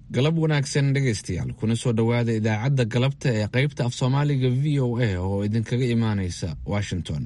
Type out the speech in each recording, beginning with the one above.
galab wanaagsan dhegaystayaal kuna soo dhowaada idaacadda galabta ee qaybta af soomaaliga v o a oo idinkaga imaanaysa washington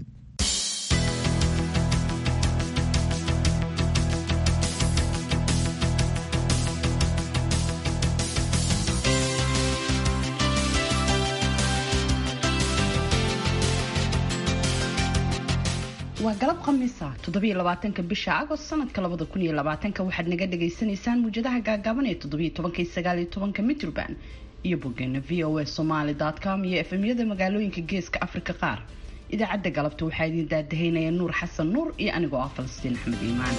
waa galab khamiisa toddobiyo labaatanka bisha agost sanadka labada kun iyo labaatanka waxaad naga dhagaysanaysaan muwjadaha gaagaaban ee toddobiyo tobanka iyo sagaaliyo tobanka mitroband iyo boggeena v o a somaly com iyo efemyada magaalooyinka geeska afrika qaar idaacadda galabta waxaa idin daadahaynaya nuur xasan nuur iyo anigoo ah falastiin axmed iimaan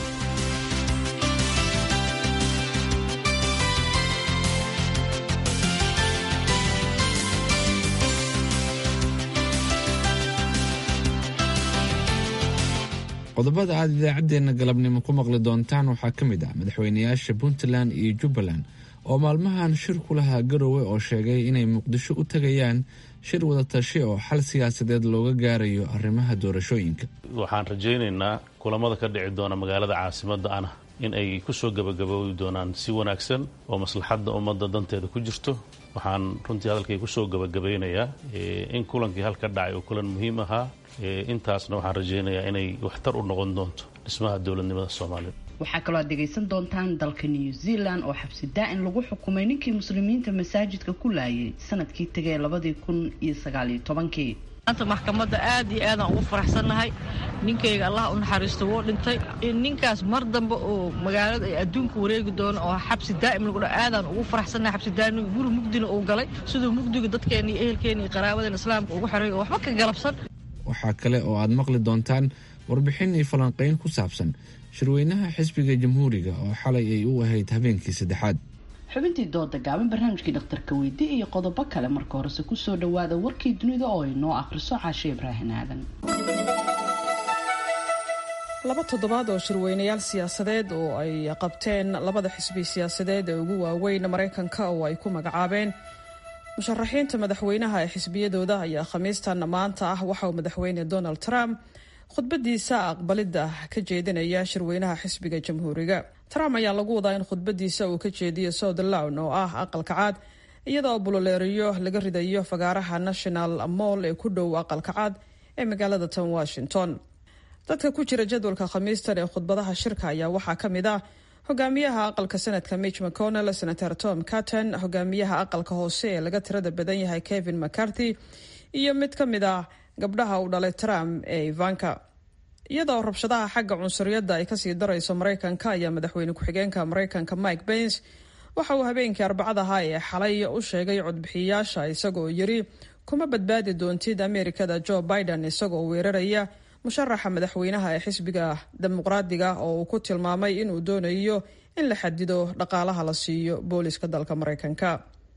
qodobada aada idaacaddeenna galabnimo ku maqli doontaan waxaa ka mid ah madaxweynayaasha puntland iyo jubbaland oo maalmahan shir ku lahaa garowe oo sheegay inay muqdisho u tegayaan shir wadatashi oo xal siyaasadeed looga gaarayo arrimaha doorashooyinka waxaan rajaynaynaa kulamada ka dhici doona magaalada caasimadda ana in ay kusoo gabagaboobi doonaan si wanaagsan oo maslaxadda ummadda danteeda ku jirto waxaan runtii hadalkay kusoo gabagabaynayaa in kulankii halka dhacay oo kulan muhiim ahaa intaasna waxaan rajaynayaa inay waxtar u noqon doonto dhismaha dowladnimada soomaaliya waxaa kaloo aad dhegaysan doontaan dalka new zealand oo xabsi daa-in lagu xukumay ninkii muslimiinta masaajidka ku laayay sanadkii tegay labadii kun iyo sagaaliyo tobankii maanta maxkamadda aad iyo aadaan ugu faraxsannahay ninkayga allah u naxariisto wuu dhintay ninkaas mar dambe oo magaalada ay adduunka wareegi doono oo xabsi daa'im lagu dha aadaan ugu faraxsannahay xabsi daa'im guri mugdina uu galay siduu mugdiga dadkeena iyo ehelkeena iyo qaraabadeena islaamka ugu xeray oo waxba ka galabsan waxaa kale oo aad maqli doontaan warbixin iyo falanqayn ku saabsan shirweynaha xisbiga jamhuuriga oo xalay ay u ahayd habeenkii saddexaad xubintii dooda gaaban barnaamijkii dhakhtarka weydi iyo qodobo kale marka horese kusoo dhawaada warkii dunida oo ay noo akhriso caashe ibraahin aadan laba toddobaad oo shirweynayaal siyaasadeed oo ay qabteen labada xisbi siyaasadeed ee ugu waaweyn maraykanka oo ay ku magacaabeen musharaxiinta madaxweynaha ee xisbiyadooda ayaa khamiistan maanta ah waxa uu madaxweyne donald trump khudbadiisa aqbalidda ka jeedinaya shirweynaha xisbiga jamhuuriga trump ayaa lagu wadaa in khudbadiisa uu ka jeediyo southlawn oo ah aqalka caad iyadoo buloleeriyo laga ridayo fagaaraha national moll ee ku dhow aqalka caad ee magaalada tan washington dadka ku jira jadwalka khamiistan ee khudbadaha shirka ayaa waxaa ka mid ah hogaamiyaha aqalka senadka mitch mcconnell senator tom carton hogaamiyaha aqalka hoose ee laga tirada badan yahay kevin mccarthy iyo mid ka mid ah gabdhaha uu dhalay trump ee ivanka iyadoo rabshadaha xagga cunsuriyadda ay kasii darayso maraykanka ayaa madaxweyne ku-xigeenka maraykanka mike pence waxa uu habeenkii arbacadaha ee xalay u sheegay codbixiyayaasha isagoo yiri kuma badbaadi doontid ameerikada joe biden isagoo weeraraya musharaxa madaxweynaha ee xisbiga dimuqraadiga oo uu ku tilmaamay inuu doonayo in la xadido dhaqaalaha la siiyo booliska dalka maraykanka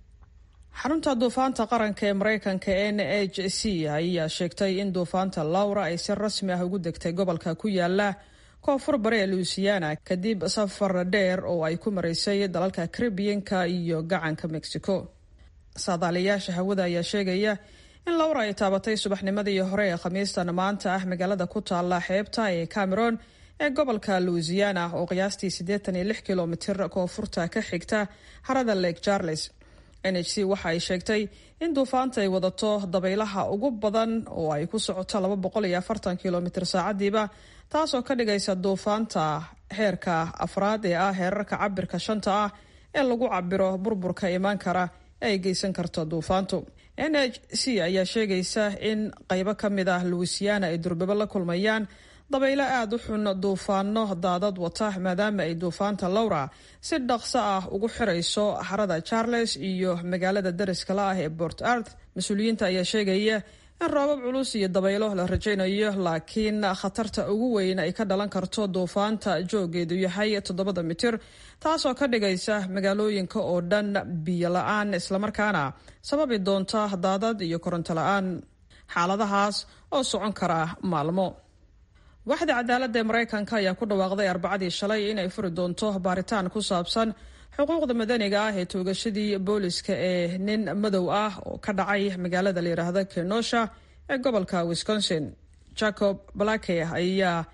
xarunta duufaanta qaranka ee maraykanka n h c ayaa sheegtay in duufaanta laura ay si rasmi ah ugu degtay gobolka ku yaala koonfur bare ee louisiana kadib safar dheer oo ay ku maraysay dalalka caribiyanka iyo gacanka mexico saadaaliyaasha hawada ayaa sheegaya in laura ay taabatay subaxnimadii hore ee khamiistan maanta ah magaalada ku taala xeebta ee cameron ee gobolka louisiana oo qiyaastii siddeetan iyo lix kilomitir koonfurta ka xigta harada lake charles n h c waxa ay sheegtay in duufaanta ay wadato dabaylaha ugu badan oo ay ku socoto laba boqol iyo afartan kilomitir saacadiiba taasoo ka dhigaysa duufaanta heerka afraad ee ah heerarka cabirka shanta ah ee lagu cabiro burburka imaan kara ee ay geysan karto duufaantu n h c ayaa sheegaysa in qaybo ka mid ah louisiana ay durbabo la kulmayaan dabaylo aada u xun duufaano daadad wata maadaama ay duufaanta lowra si dhaqso ah ugu xirayso harada charles iyo magaalada dariskala ah ee port arth mas-uuliyiinta ayaa sheegaya in roobab culus iyo dabaylo la rajaynayo laakiin khatarta ugu weyn ay ka dhalan karto duufaanta joogeedu yahay toddobada mitir taasoo ka dhigaysa magaalooyinka oo dhan biyo la-aan islamarkaana sababi doonta daadad iyo koronto la-aan xaaladahaas oo socon kara maalmo waaxda cadaaladda ee maraykanka ayaa ku dhawaaqday arbacadii shalay inay furi doonto baaritaan ku saabsan xuquuqda madaniga ah ee toogashadii booliska ee nin madow ah oo ka dhacay magaalada layidhaahda kenosha ee gobolka wisconsin jacob blake ayaa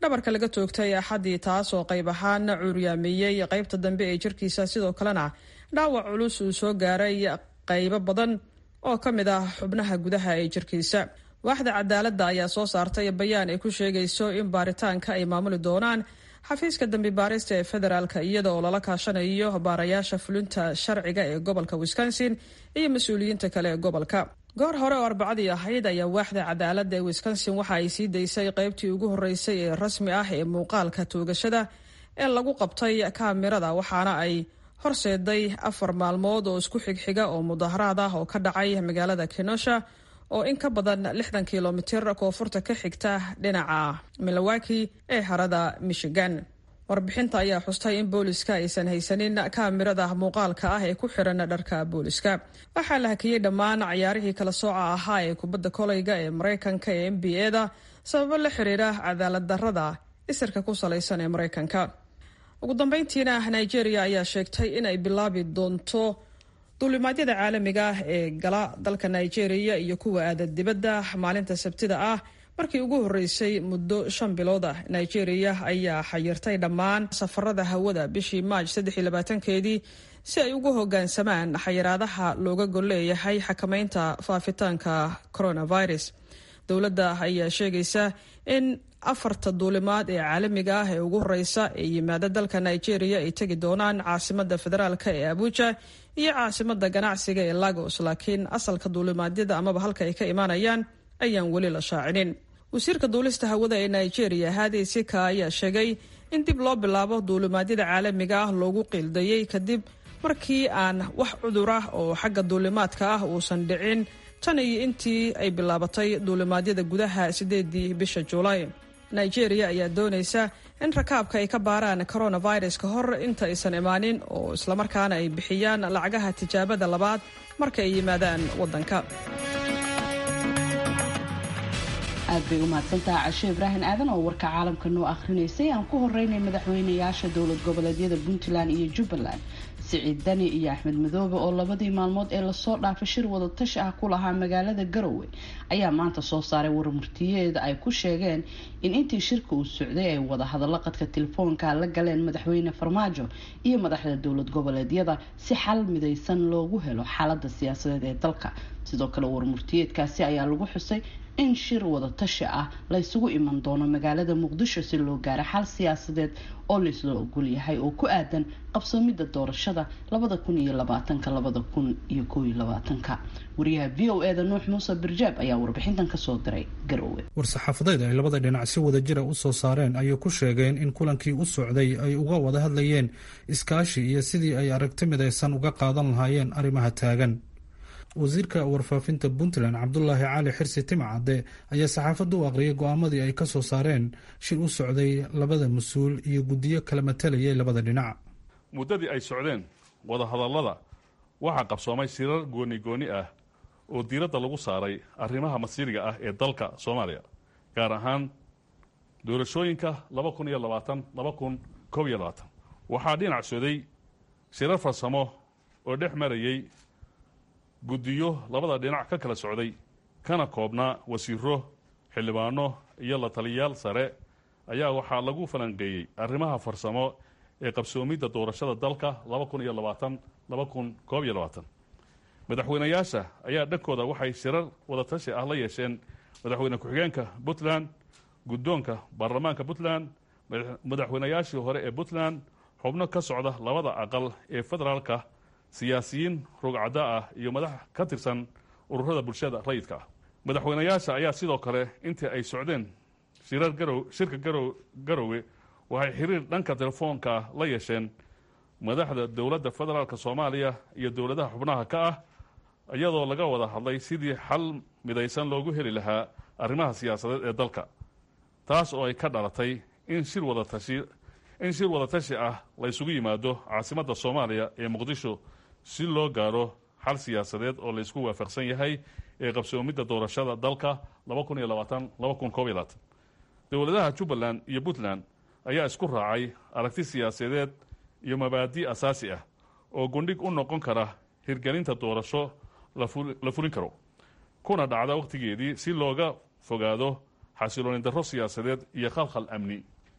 dhabarka laga toogtay axaddii taas oo qayb ahaan cuuryaamiyey qaybta dambe ee jirkiisa sidoo kalena dhaawac culus uu soo gaaray qaybo badan oo ka mid ah xubnaha gudaha ee jirkiisa waaxda cadaaladda ayaa soo saartay bayaan ay ku sheegayso in baaritaanka ay maamuli doonaan xafiiska dambi baarista ee federaalka iyada oo lala kaashanayo baarayaasha fulinta sharciga ee gobolka wisconsin iyo mas-uuliyiinta kale ee gobolka goor hore oo arbacadii ahayd ayaa waaxda cadaaladda ee wisconsin waxa ay sii daysay qaybtii ugu horreysay ee rasmi ah ee muuqaalka toogashada ee lagu qabtay kaamirada waxaana ay horseeday afar maalmood oo isku xigxiga oo mudaharaad ah oo ka dhacay magaalada kenosha oo in ka badan lixdan kilomitir koonfurta ka xigta dhinaca milowaki ee harada michigan warbixinta ayaa xustay in booliska aysan haysanin kaamirada muuqaalka ah ee ku xiran dharka booliska waxaa la hakiyey dhammaan cayaarihii kala sooca ahaa ee kubadda koleyga ee maraykanka ee n b a da sababo la xiriira cadaalad darrada isirka ku salaysan ee maraykanka ugu dambeyntiina nigeria ayaa sheegtay in ay bilaabi doonto duulimaadyada caalamiga ah ee gala dalka nigeria iyo kuwa aada dibadda maalinta sabtida ah markii ugu horreysay muddo shan bilood ah nigeria ayaa xayirtay dhammaan safarada hawada bishii maaj saddex iyo labaatankeedii si ay ugu hoggaansamaan xayiraadaha looga gol leeyahay xakameynta faafitaanka coronavirus dowladda ayaa sheegaysa in afarta duulimaad ee caalamiga ah ee ugu horeysa ee yimaada dalka nigeria ay tegi doonaan caasimada federaalk ee abuja iyo caasimada ganacsiga ee lagos laakiin asalka duulimaadyada amaba halka ay ka imaanayaan ayaan weli la shaacinin wasiirka duulista hawada ee nigeria hadi sika ayaa sheegay in dib loo bilaabo duulimaadyada caalamiga ah loogu qiildayey kadib markii aan wax cudur ah oo xagga duulimaadka ah uusan dhicin tan iyo intii ay bilaabatay duulimaadyada gudaha sideedii bisha juulaay nigeria ayaa doonaysa in rakaabka ay ka baaraan coronavirus ka hor inta aysan imaanin oo islamarkaana ay bixiyaan lacagaha tijaabada labaad marka ay yimaadaan waddanka aad bay u mahadsantaha cashe ibraahim aadan oo warka caalamka noo akhrinaysay aan ku horeynay madaxweynayaasha dowlad goboleedyada puntland iyo jubbaland siciid dani iyo axmed madoobe oo labadii maalmood ee lasoo dhaafay shir wadatashi ah ku lahaa magaalada garowe ayaa maanta soo saaray warmurtiyeeda ay ku sheegeen in intii shirka uu socday ay wada hadallo qadka telefoonka la galeen madaxweyne farmaajo iyo madaxda dowlad goboleedyada si xal midaysan loogu helo xaalada siyaasadeed ee dalka sidoo kale warmurtiyeedkaasi ayaa lagu xusay in shir wada tashi ah la ysugu iman doono magaalada muqdisho si loo gaaro xal siyaasadeed oo laysla ogol yahay oo ku aadan qabsoomida doorashada labada kun iyo labaatanka labada kun iyo koob iyo labaatanka wariyaha v o eda nuux muuse birjaab ayaa warbixintan kasoo diray garowe war-saxaafadeed ay labada dhinac si wada jira u soo saareen ayay ku sheegeen in kulankii u socday ay uga wada hadlayeen iskaashi iyo sidii ay aragti midaysan uga qaadan lahaayeen arrimaha taagan wasiirka warfaafinta puntland cabdulaahi cali xirsi timcadde ayaa saxaafadda u aqriyay go-aamadii ay ka soo saareen shir u socday labada mas-uul iyo guddiyo kala matalayay labada dhinac muddadii ay socdeen wadahadallada waxaa qabsoomay shirar gooni gooni ah oo diiradda lagu saaray arrimaha masiiriga ah ee dalka soomaaliya gaar ahaan doorashooyinka laba kun iyo labaatan laba kun koob iyo labaatan waxaa dhinac soday shirar farsamo oo dhex marayey guddiyo labada dhinac ka kala socday kana koobnaa wasiiro xildhibaano iyo la taliyayaal sare ayaa waxaa lagu falanqeeyey arrimaha farsamo ee qabsoomidda doorashada dalka laba kun iyo labaatan laba kun koob iyo labaatan madaxweynayaasha ayaa dhankooda waxay shirar wadatashi ah la yeesheen madaxweyne ku-xigeenka puntland guddoonka baarlamaanka puntland madaxweynayaashii hore ee puntland xubno ka socda labada aqal ee federaalka siyaasiyiin rogcadda ah iyo madax ka tirsan ururada bulshada rayidka ah madaxweynayaasha ayaa sidoo kale intii ay socdeen shirar garow shirka garow garowe waxay xiriir dhanka telefoonka ah la yeesheen madaxda dowladda federaalka soomaaliya iyo dowladaha xubnaha ka ah iyadoo laga wada hadlay sidii xal midaysan loogu heli lahaa arrimaha siyaasadeed ee dalka taas oo ay ka dhalatay in shir wadatashi in shir wadatashi ah la ysugu yimaado caasimadda soomaaliya ee muqdisho si loo gaaro xal siyaasadeed oo laysku waafaqsan yahay ee qabsoomidda doorashada dalka laba kun iyo labaatan laba kun koob iyo labaatan dowladaha jubbaland iyo puntland ayaa isku raacay aragti siyaasadeed iyo mabaadi' asaasi ah oo gundhig u noqon kara hirgelinta doorasho la fulin karo kuna dhacda wakhtigeedii si looga fogaado xasilooni darro siyaasadeed iyo khalkhal amni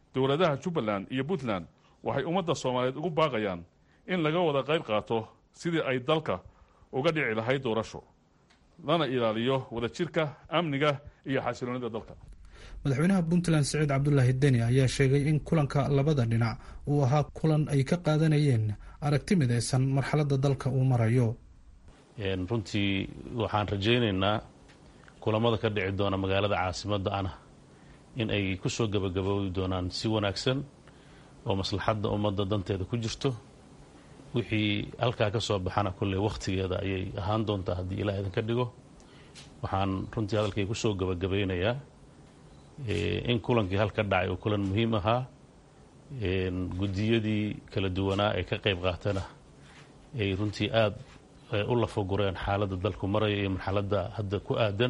dowladaha jubbaland iyo puntland waxay ummadda soomaaliyeed ugu baaqayaan in laga wada qayb qaato sidii ay dalka uga dhici lahayd doorasho lana ilaaliyo wadajirka amniga iyo xasiloonida dalka madaxweynaha puntland siciid cabdulaahi deni ayaa sheegay in kulanka labada dhinac uu ahaa kulan ay ka qaadanayeen aragti midaysan marxaladda dalka uu marayo runtii waxaan rajaynaynaa kulamada ka dhici doona magaalada caasimadda ana in ay ku soo gebagaboobi doonaan si wanaagsan oo maslaxadda ummadda danteeda ku jirto wixii halkaa ka soo baxana kolley wakhtigeeda ayay ahaan doontaa haddii ilaah idinka dhigo waxaan runtii hadalkay ku soo gebagabaynayaa in kulankii halka dhacay uu kulan muhiim ahaa guddiyadii kala duwanaa ee ka qayb qaatana ay runtii aada u lafagureen xaaladda dalku maraya iyo marxaladda hadda ku aadan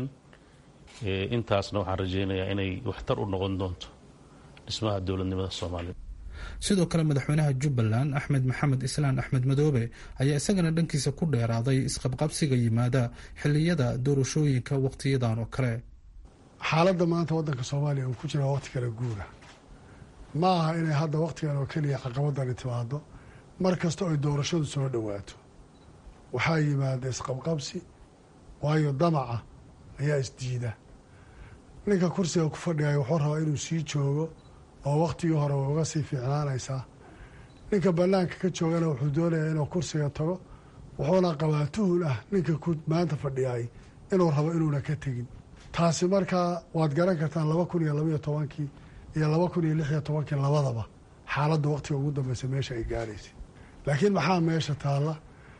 intaasna waxaan rajaynayaa inay waxtar u noqon doonto dhismaha dowladnimada soomaaliya sidoo kale madaxweynaha jubbaland axmed maxamed islaan axmed madoobe ayaa isagana dhankiisa ku dheeraaday isqabqabsiga yimaada xilliyada doorashooyinka wakhtiyadan oo kale xaaladda maanta waddanka soomaaliya uu ku jira waqti kale guura ma aha inay hadda wakhtigan oo keliya caqabadani timaado mar kasta oy doorashadu soo dhowaato waxaa yimaada isqabqabsi waayo damaca ayaa isdiida ninka kursiga ku fadhigaya wuxuu rabaa inuu sii joogo oo wakhtigii hore way uga sii fiicnaanaysaa ninka bannaanka ka joogana wuxuu doonayaa inuu kursiga tago wuxuuna qabaa tuhun ah ninka maanta fadhiyay inuu rabo inuuna ka tegin taasi markaa waad garan kartaan laba kun iyo labaiyo tobankii iyo laba kun iyo lix iyo tobankii labadaba xaaladda wakhtiga ugu dambeysa meesha ay gaaraysay laakiin maxaa meesha taalla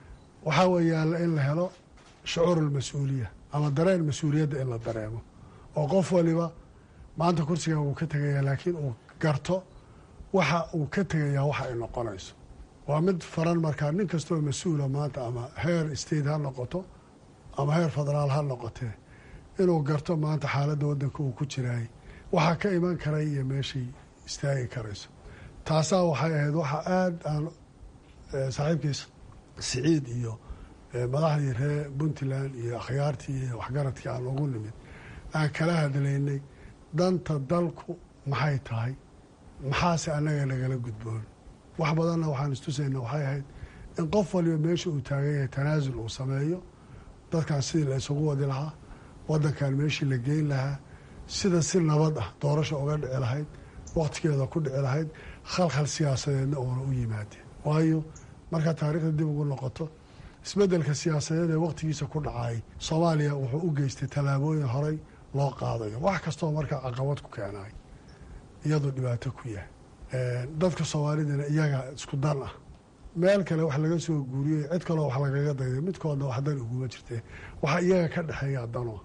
waxaa weeyaala in la helo shucuurulmas-uuliya ama dareen mas-uuliyadda in la dareemo oo qof waliba maanta kursigan wuu ka tegayaa laakiin uu garto waxa uu ka tegayaa waxa ay noqonayso waa mid faran markaa nin kastoo mas-uula maanta ama heer state ha noqoto ama heer federaal ha noqotee inuu garto maanta xaaladda waddanka uu ku jiraayay waxaa ka iman karay iyo meeshay istaagi karayso taasaa waxay ahayd waxa aada aan saaxiibkiis siciid iyo madaxdii reer puntland iyo akhyaartii iyo waxgaradkii aan ugu nimid aan kala hadlaynay danta dalku maxay tahay maxaase annaga nagala gudboon wax badanna waxaan istusayna waxay ahayd in qof waliba meesha uu taagan yahay tanaasul uu sameeyo dadkan sidii la isugu wadi lahaa waddankan meeshii la geyn lahaa sida si nabad ah doorasha uga dhici lahayd wakhtigeeda ku dhici lahayd khalkhal siyaasadeedna uuna u yimaadeen waayo markaa taariikhda dib ugu noqoto isbeddelka siyaasadeed ee wakhtigiisa ku dhacay soomaaliya wuxuu u geystay tallaabooyin horey loo qaadayo wax kastoo markaa caqabad ku keenay iyadoo dhibaato ku yahay dadka soomaalidana iyaga isku dan ah meel kale wax laga soo guuriyey cid kaloo wax lagaga dayday midkoodna wax dan uguma jirtee waxa iyaga ka dhexeeya danoa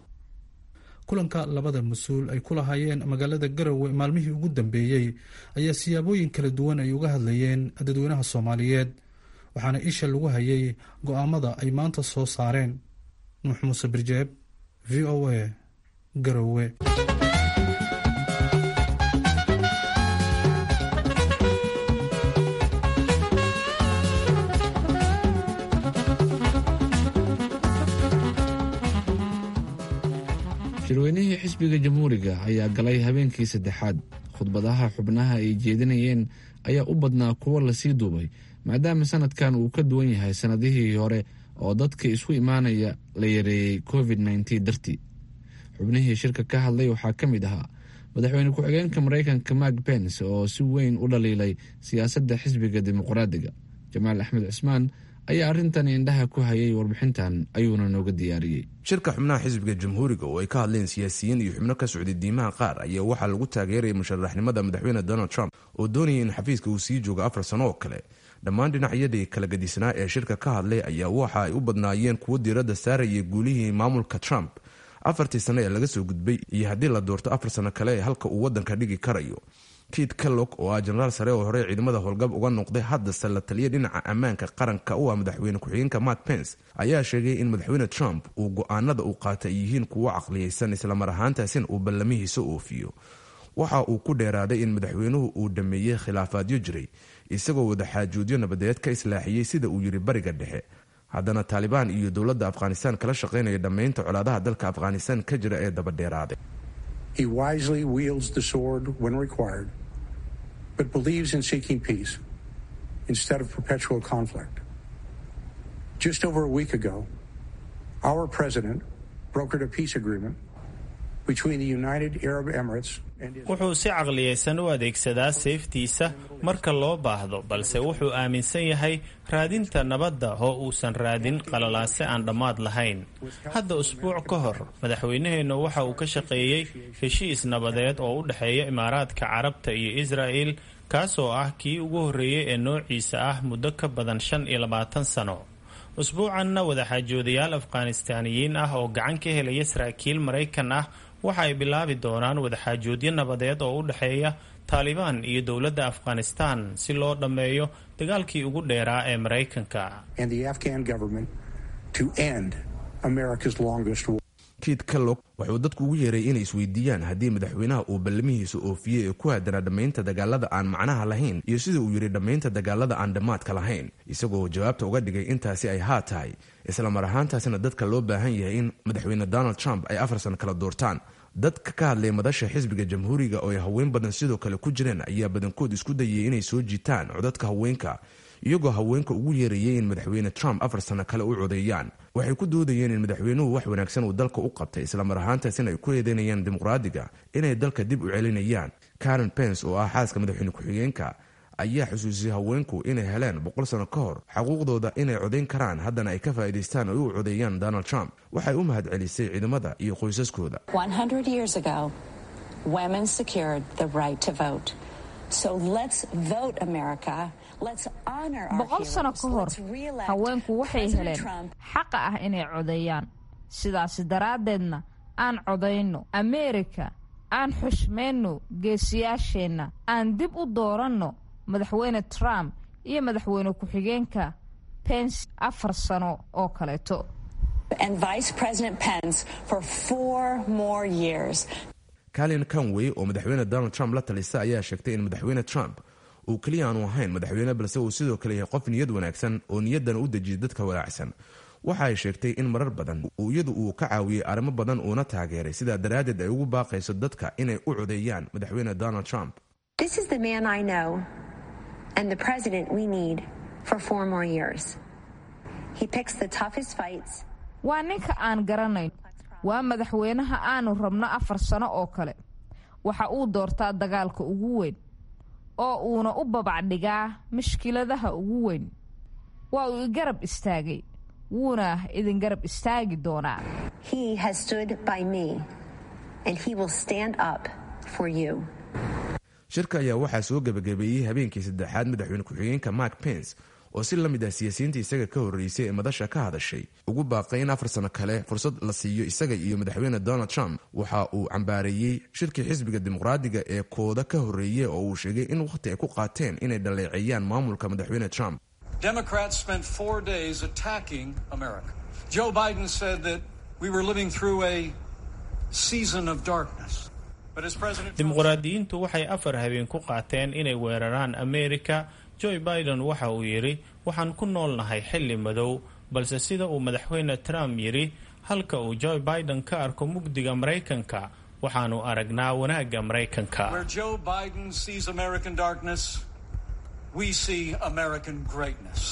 kulanka labada mas-uul ay ku lahaayeen magaalada garowe maalmihii ugu dambeeyey ayaa siyaabooyin kala duwan ay uga hadlayeen dadweynaha soomaaliyeed waxaana isha lagu hayay go-aamada ay maanta soo saareen nuux muuse birjeeb v o a garowe shirweynihii xisbiga jamhuuriga ayaa galay habeenkii saddexaad khudbadaha xubnaha ay jeedinayeen ayaa u badnaa kuwo lasii duubay maadaama sanadkan uu ka duwan yahay sannadihii hore oo dadka isu imaanaya la yareeyey covid nneteen dartii xubnihii shirka ka hadlay waxaa ka mid ahaa madaxweyne ku-xigeenka maraykanka mark pence oo si weyn u dhaliilay siyaasadda xisbiga dimuqraadiga jamaal axmed cismaan ayaa arrintan indhaha ku hayay warbixintan ayuuna nooga diyaariyey shirka xubnaha xisbiga jamhuuriga oo ay ka hadleen siyaasiyiin iyo xubno ka socday diimaha qaar ayaa waxaa lagu taageerayay musharaxnimada madaxweyne donald trump oo doonayay in xafiiska uu sii joogo afar sano oo kale dhammaan dhinacyadii kala gadisnaa ee shirka ka hadlay ayaa waxa ay u badnaayeen kuwo diiradda saarayay guulihii maamulka trump afartii sano ee laga soo gudbay iyo haddii la doorto afar sano kale ee halka uu waddanka dhigi karayo kit kellog oo ah jenaraal sare oo hore ciidamada howlgab uga noqday haddase la taliya dhinaca ammaanka qaranka u ah madaxweyne ku-xigeenka mark pence ayaa sheegay in madaxweyne trump uu go-aanada uu qaata ay yihiin kuwo caqliyeysan islamar ahaantaasina uu ballamihiisa oofiyo waxa uu ku dheeraaday in madaxweynuhu uu dhameeyey khilaafaadyo jiray isagoo wadaxaajoodyo nabadeed ka islaaxiyey sida uu yiri bariga dhexe haddana taalibaan iyo dowladda afghanistan kala shaqaynaya dhammaynta colaadaha dalka afghanistan ka jira ee dabadheeraaday but believes in seeking peace instead of perpetual conflict. Just over a week ago, our president brokered a peace agreement between the United Arab Emirates and Israel. wuxuu si caqliyaysan u adeegsadaa seeftiisa marka loo baahdo balse wuxuu aaminsan yahay raadinta nabadda oo uusan raadin qalalaase aan dhammaad lahayn hadda usbuuc ka hor madaxweynaheennu waxa uu ka shaqeeyey heshiis nabadeed oo u dhexeeya imaaraadka carabta iyo israa'el kaasoo ah kii ugu horreeyey ee noociisa ah muddo ka badan shan iyo labaatan sano usbuucanna wadaxaajoodayaal afghanistaaniyiin ah oo gacan ka helaya saraakiil maraykan ah waxa ay bilaabi doonaan wadaxaajoodyo nabadeed oo u dhexeeya taalibaan iyo dowladda afghanistan si loo dhammeeyo dagaalkii ugu dheeraa ee maraykanka and the Afghan government to end America's longest war. kiid kellog wuxuu dadku ugu yeeray inay isweydiiyaan haddii madaxweynaha uu ballamihiisa oofiyey ee ku aadanaa dhammaynta dagaalada aan macnaha lahayn iyo sida uu yidhi dhammaynta dagaalada aan dhammaadka lahayn isagoo jawaabta uga dhigay intaasi ay haa tahay isla mar ahaantaasina dadka loo baahan yahay in madaxweyne donald trump ay afar sano kala doortaan dadka ka hadlay madasha xisbiga jamhuuriga oo ay haween badan sidoo kale ku jireen ayaa badankood isku dayay inay soo jiitaan codadka haweenka iyagoo haweenka ugu yeerayay in madaxweyne trump afar sano kale u codeeyaan waxay ku doodayeen in madaxweynuhu wax wanaagsan uu dalka u qabtay islamar ahaantaasina ay ku eedeynayaan dimuqraadiga inay dalka dib u celinayaan karen pence oo ah xaaska madaxweyne ku-xigeenka ayaa xusuusiyey haweenku inay heleen boqol sano ka hor xaquuqdooda inay codayn karaan haddana ay ka faa'iidaystaan oo u codeeyaan donald trump waxay u mahad celisay ciidamada iyo qoysaskooda 100 years ago, women secured the right to vote. So let's vote, America. Let's honor our boqol sano heroes. ka hor Let's re-elect haweenku waxay President heleen Trump xaqa ah inay codeeyaan sidaasi daraaddeedna aan codayno ameerika aan xushmayno geesiyaasheenna aan dib u dooranno madaxweyne trump iyo madaxweyne ku-xigeenka pence afar sano oo kaleeto and Vice President Pence for four more years. kalin conway oo madaxweyne donald trump la talisa ayaa sheegtay in madaxweyne trump uu keliya aanu ahayn madaxweyne balse uu sidoo kale yahay qof niyad wanaagsan oo niyaddana u dejiyay dadka walaacsan waxa ay sheegtay in marar badan uu iyadu uu ka caawiyey arrimo badan uuna taageeray sidaa daraaddeed ay ugu baaqayso dadka inay u codeeyaan madaxweyne donald trump This is the man I know and the president we need for four more years. He picks the toughest fights. waa ninka aan garanayn waa madaxweynaha aanu rabno afar sano oo kale waxa uu doortaa dagaalka ugu weyn oo uuna u babacdhigaa mashkiladaha ugu weyn waa uu igarab istaagay wuuna idin garab istaagi doonaa He has stood by me and he will stand up for you. shirka ayaa waxaa soo gebagabeeyey habeenkii saddexaad madaxweyne ku-xigeenka mark pence oo si la mid ah siyaasiyiinta isaga ka horreysay ee madasha ka hadashay ugu baaqay in afar sano kale fursad la siiyo isaga iyo madaxweyne donald trump waxa uu cambaareeyey shirkii xisbiga dimuqraadiga ee kooda ka horreeyey oo uu sheegay in wakhti ay ku qaateen inay dhaleeceeyaan maamulka madaxweyne trump Democrats spent four days attacking America. Joe Biden said that we were living through a season of darkness. But as President Trump dimuqraadiyiintu waxay afar habeen ku qaateen inay weeraraan ameerika joe biden waxa uu yidhi waxaan ku noolnahay xilli madow balse sida uu madaxweyne trump yidhi halka uu joe biden ka arko mugdiga maraykanka waxaanu aragnaa wanaagga maraykanka where Joe Biden sees American darkness, we see American greatness.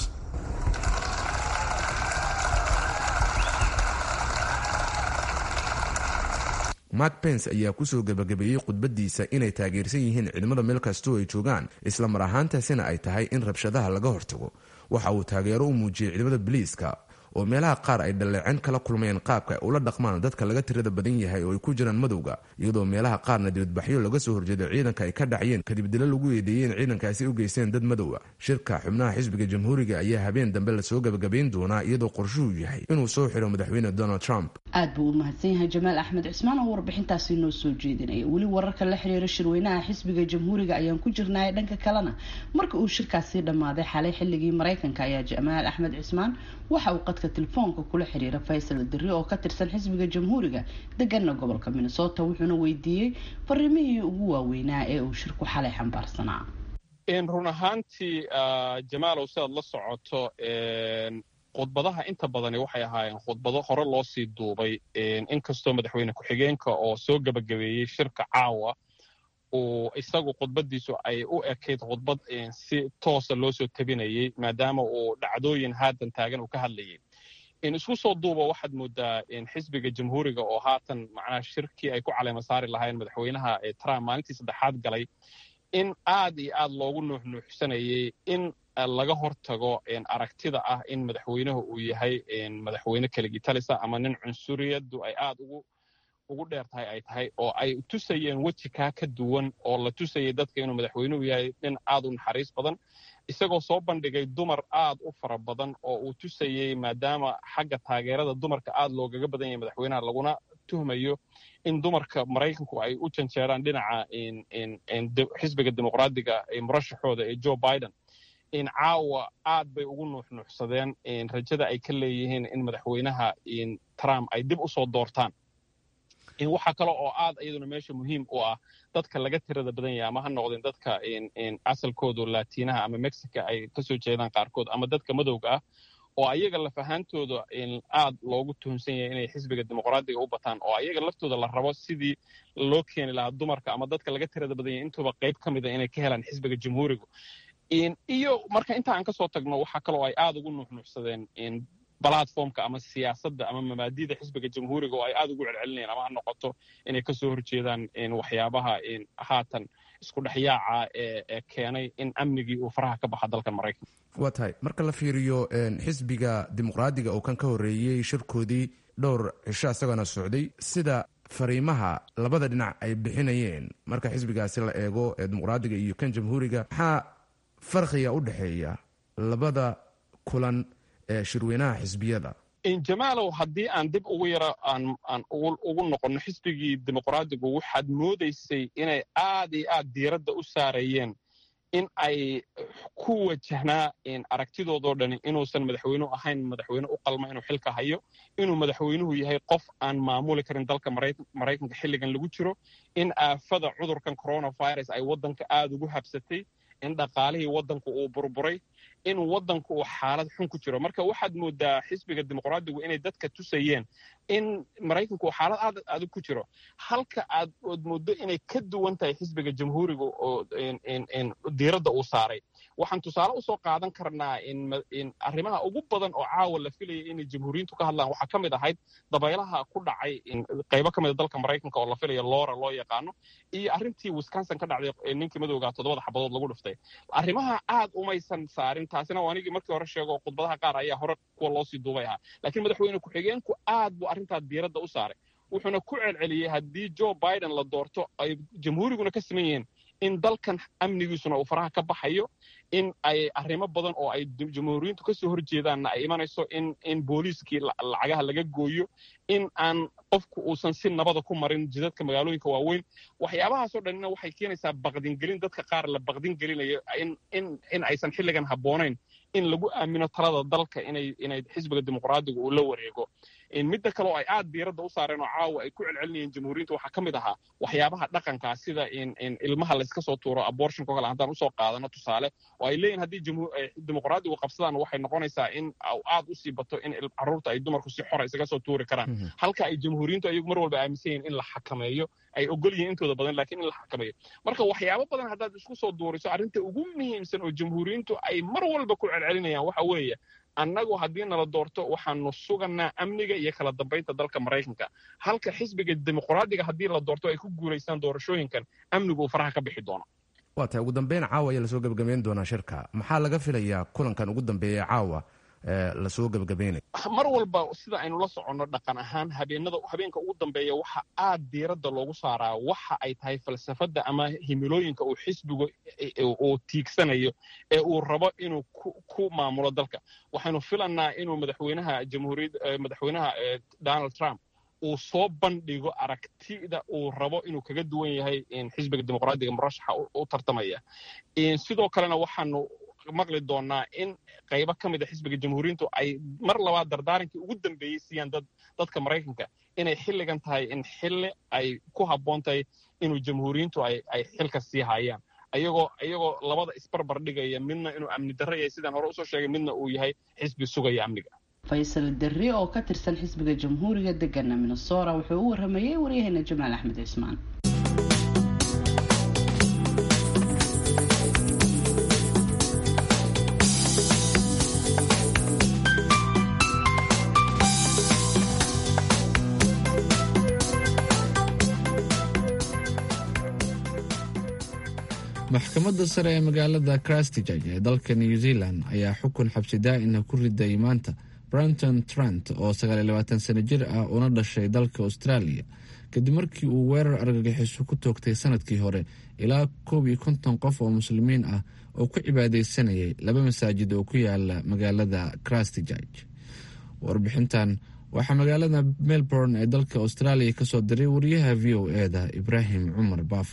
mark pence ayaa kusoo gebagabeeyey khudbadiisa inay taageersan yihiin ciidamada meel kastoo ay joogaan isla mar ahaantaasina ay tahay in rabshadaha laga hortago waxa uu taageero u muujiyey ciidamada biliiska oo meelaha qaar ay dhaleecin kala kulmayeen qaabka ay ula dhaqmaan dadka laga tirada badan yahay oo ay ku jiraan madowga iyadoo meelaha qaarna dibadbaxyo laga soo horjeedo ciidanka ay ka dhacayeen kadib dilo lagu eedeeyey in ciidankaasi u geysteen dad madowa shirka xubnaha xisbiga jamhuuriga ayaa habeen dambe lasoo gebagabayn doonaa iyadoo qorshuhu yahay inuu soo xiro madaxweyne donald trump aad buu u mahadsan yahay jamaal axmed cismaan oo warbixintaasi noo soo jeedinaya weli wararka la xiriira shirweynaha xisbiga jamhuuriga ayaan ku jirnay dhanka kalena marka uu shirkaasi dhammaaday xalay xilligii maraykanka ayaa jamaal axmed cismaan waxa uu qadka telefoonka kula xiriira faysal diri oo ka tirsan xisbiga jamhuuriga degana gobolka minnesota wuxuuna weydiiyey fariimihii ugu waaweynaa ee uu shirku xalay xambaarsanaa run ahaantii jamaalow sidaad la socoto khudbadaha inta badani waxay ahaayeen khudbado hore loo sii duubay inkastoo madaxweyne ku-xigeenka oo soo gebagabeeyey shirka caawa uu isagu khudbaddiisu ay u ekayd khudbad si toosa loo soo tabinayey maadaama uu dhacdooyin haatan taagan uu ka hadlayay isku soo duuba waxaad moodaa xisbiga jamhuuriga oo haatan macnaha shirkii ay ku caleema saari lahayn madaxweynaha trump maalintii saddexaad galay in aad iyo aad loogu nuuxnuuxsanayey in laga hortago aragtida ah in madaxweynuhu uu yahay madaxweyne keligii talisa ama nin cunsuriyaddu ay aad ugu ugu dheer tahay ay tahay oo ay tusayeen weji kaa ka duwan oo la tusayay dadka inuu madaxweynuhu yahay nin aad u naxariis badan isagoo soo bandhigay dumar aad u fara badan oo uu tusayey maadaama xagga taageerada dumarka aad loogaga badan yahay madaxweynaha laguna tuhmayo in dumarka maraykanku ay u janjeeraan dhinaca xisbiga dimuqraadiga murashaxooda ee joe biden in caawa aad bay ugu nuuxnuuxsadeen rajada ay ka leeyihiin in madaxweynaha trump ay dib u soo doortaan waxaa kale oo aad iyaduna meesha muhiim u ah dadka laga tirada badan yahay ama ha noqdeen dadka asalkoodu laatiinaha ama mexica ay kasoo jeedaan qaarkood ama dadka madowga ah oo ayaga laf ahaantooda aad loogu tuhunsan yahay inay xisbiga dimuqraadiga u bataan oo ayaga laftooda la rabo sidii loo keeni lahaa dumarka ama dadka laga tirada badan yahay intuuba qayb ka mida inay ka helaan xisbiga jamhuuriga iyo marka inta aan kasoo tagno waxaa kaloo ay aad ugu nuuxnuuxsadeen balatformka ama siyaasadda ama mabaadida xisbiga jamhuuriga oo ay aad ugu celcelinayaan ama ha noqoto inay kasoo horjeedaan waxyaabaha haatan isku dhexyaaca ee keenay in amnigii uu faraha ka baxa dalkan maraykanka waa tahay marka la fiiriyo xisbiga dimuqraadiga oo kan ka horreeyey shirkoodii dhowr cisho isagana socday sida fariimaha labada dhinac ay bixinayeen marka xisbigaasi la eego ee dimuqraadiga iyo kan jamhuuriga maxaa farqiga u dhexeeya labada kulan ee shirweynaha xisbiyada jamaalow haddii aan dib ugu yaro aan ugu noqonno xisbigii dimuqraadigu waxaad moodaysay inay aad iyo aad diiradda u saarayeen in ay ku wajahnaa aragtidoodoo dhani inuusan madaxweynuhu ahayn madaxweyne u qalma inuu xilka hayo inuu madaxweynuhu yahay qof aan maamuli karin dalka maraykanka xilligan lagu jiro in aafada cudurkan coronavirus ay waddanka aad ugu habsatay in dhaqaalihii waddanku uu burburay in waddanku uu xaalad xun ku jiro marka waxaad moodaa xisbiga dimuqraadigu inay dadka tusayeen in maraykanku uu xaalad aad adag ku jiro halka aad ood mooddo inay ka duwan tahay xisbiga jamhuuriga oo diiradda uu saaray waxaan tusaale usoo qaadan karnaa in arrimaha ugu badan oo caawa la filayay inay jamhuuriyiintu ka hadlaan waxaa ka mid ahayd dabaylaha ku dhacay qaybo ka mida dalka maraykanka oo la filaya loora loo yaqaano iyo arrintii wisconsin ka dhacday ninkii madowga toddobada xabadood lagu dhiftay arrimaha aad umaysan saarin taasina oo anigii markii hore sheego khudbadaha qaar ayaa hore kuwa loosii duubay ahaa laakiin madaxweyne ku-xigeenku aad buu arrintaa diiradda u saaray wuxuuna ku celceliyey haddii joe biden la doorto ay jamhuuriguna ka siman yihiin in dalkan amnigiisuna uu faraha ka baxayo in ay arrimo badan oo ay jamhuuriyiintu kasoo horjeedaanna ay imanayso in in booliiskii lacagaha laga gooyo in aan qofku uusan si nabada ku marin jidadka magaalooyinka waaweyn waxyaabahaasoo dhanina waxay keenaysaa baqdingelin dadka qaar la baqdin gelinayo in in in aysan xilligan habboonayn in lagu aamino talada dalka inay inay xisbiga dimuqraadiga uu la wareego midda kale oo ay aad diiradda u saareen oo caawa ay ku celcelinayeen jamhuuriyinta waxaa ka mid ahaa waxyaabaha dhaqankaa sida in ilmaha layska soo tuuro abortionka o kale haddaan usoo qaadano tusaale oo ay leeyihin haddii dimuqraadigu qabsadaan waxay noqonaysaa in aad usii bato in carruurta ay dumarku si xora isaga soo tuuri karaan halka ay jamhuuriyintu ayagu mar walba aaminsan yihin in la xakameeyo ay ogol yihiin intooda badan lakiin in la xakameeyo marka waxyaabo badan haddaad isku soo duuriso arrinta ugu muhiimsan oo jamhuuriyintu ay mar walba ku celcelinayaan waxa weeye annagu haddii nala doorto waxaanu suganaa amniga iyo kala dambaynta dalka maraykanka halka xisbiga dimuqraadiga haddii la doorto ay ku guulaystaan doorashooyinkan amnigu uu faraha ka bixi doono waa tahay ugu dambeyn caawa ayaa lasoo gebagabeyn doonaa shirka maxaa laga filayaa kulankan ugu dambeeya caawa lasoo gebagabeynaya mar walba sida aynu la soconno dhaqan ahaan habeenada habeenka ugu dambeeya waxa aad diiradda loogu saaraa waxa ay tahay falsafadda ama himilooyinka uu xisbigu uu tiigsanayo ee uu rabo inuu ku maamulo dalka waxaynu filanaa inuu madaxweynaha jamhuuriyad madaxweynaha donald trump uu soo bandhigo aragtida uu rabo inuu kaga duwan yahay xisbiga dimuqraadiga murashaxa u tartamaya sidoo kalena waxaanu maqli doonaa in qaybo ka mid a xisbiga jamhuuriyintu ay mar labaad dardaarankii ugu dambeeyey siiyaan dad dadka maraykanka inay xilligan tahay in xilli ay ku habboon tahay inuu jamhuuriyintu ay ay xilka sii hayaan ayagoo iyagoo labada isbarbar dhigaya midna inuu amni darro yahay sidaan hore usoo sheegay midna uu yahay xisbi sugaya amniga faysal derri oo ka tirsan xisbiga jamhuuriga degana minnesora wuxuu u waramayey waryaheena jamaal axmed cismaan maxkamadda sare ee magaalada christchurch ee dalka new zealand ayaa xukun xabsi daa'ina ku riday maanta branton trant oo sano jir ah una dhashay dalka australia kadib markii uu weerar argagixiso ku toogtay sanadkii hore ilaa koob iyo konton qof oo muslimiin ah oo ku cibaadeysanayay laba masaajid oo ku yaala magaalada christchurch warbixintan waxaa magaalada melbourne ee dalka australia kasoo diray wariyaha v o eda ibraahim cumar baafo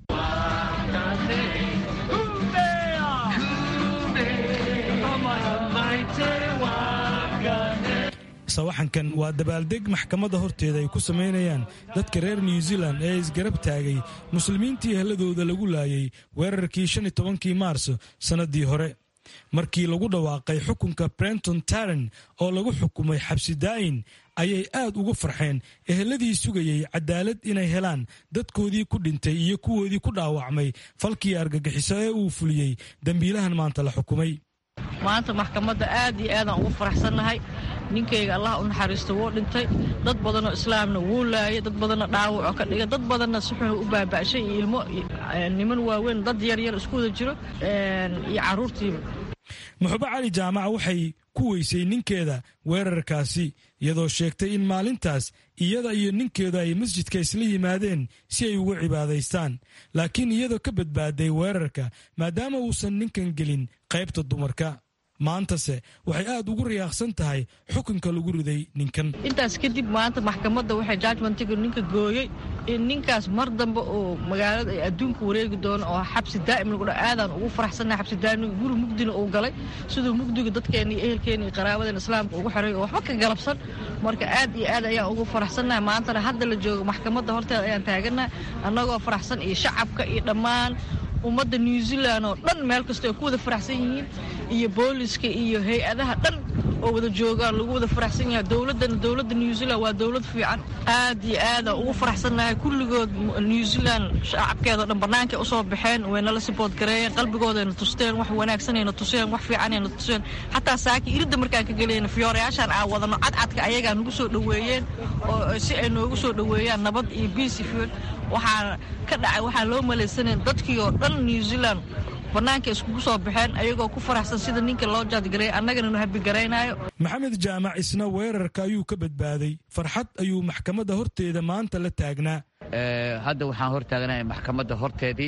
sawaxankan waa dabaaldeg maxkamadda horteeda ay ku samaynayaan dadka reer new zealand ee isgarab taagay muslimiintii ehladooda lagu laayay weerarkii shan iyo tobankii maarso sannaddii hore markii lagu dhawaaqay xukunka brenton taren oo lagu xukumay xabsi daa'in ayay aad ugu farxeen eheladii sugayey cadaalad inay helaan dadkoodii ku dhintay iyo kuwoodii ku dhaawacmay falkii argagixiso ee uu fuliyey dembiilahan maanta la xukumay maanta maxkamadda aad iyo aadaan ugu faraxsannahay ninkayga allah u naxariisto wuu dhintay dad badanoo islaamna wuu laayay dad badanna dhaawacoo ka dhigay dad badanna si xun u baaba'shay iyo ilmo niman waaweyn dad yaryar isku wada jiro iyo carruurtiiba muxube cali jaamaca waxay ku weysay ninkeeda weerarkaasi iyadoo sheegtay in maalintaas iyada iyo ninkeedu ay masjidka isla yimaadeen si ay ugu cibaadaystaan laakiin iyadoo ka badbaaday weerarka maadaama uusan ninkan gelin qaybta dumarka maantase waxay aad ugu riyaaqsan tahay xukunka lagu riday ninkan intaas kadib maanta maxkamadda waxay judgmentiga ninka gooyey in ninkaas mar dambe oo magaalada ay adduunka wareegi doono oo xabsi daa'im lagu dha aadaan ugu faraxsannahay xabsi daa'imniga guri mugdina uu galay siduu mugdiga dadkeena iyo ehelkeena iyo qaraabadeena islaamka ugu xiray oo waxba ka galabsan marka aad iyo aad ayaan ugu faraxsannahay maantana hadda la joogo maxkamadda horteeda ayaan taagannahay annagoo faraxsan iyo shacabka iyo dhammaan ummadda new zealand oo dhan meel kasta ay ku wada faraxsan yihiin iyo booliska iyo hay-adaha dhan oo wada joogaan lagu wada faraxsan yahay dowladdana dowladda new zealand waa dowlad fiican aad iyo aadaan ugu faraxsannahay kulligood new zealand shacabkeedao dhan bannaankay usoo baxeen waynala sibood gareeyeen qalbigoodayna tusteen wax wanaagsanayna tuseen wax fiicanayna tuseen xataa saaki iridda markaan ka gelayna fiyoorayaashaan aan wadano cadcadka ayagaa nagu soo dhoweeyeen oo si ay noogu soo dhoweeyaan nabad iyo biisi fiil waxaa ka dhacay waxaan loo malaysanayn dadkii oo dhan new zealand bannaanka iskugu soo baxeen ayagoo ku faraxsan sida ninka loo jaadgareey annagana nu habigaraynayo maxamed jaamac isna weerarka ayuu ka badbaaday farxad ayuu maxkamadda horteeda maanta la taagnaa hadda waxaan hor taagnahay maxkamadda horteedii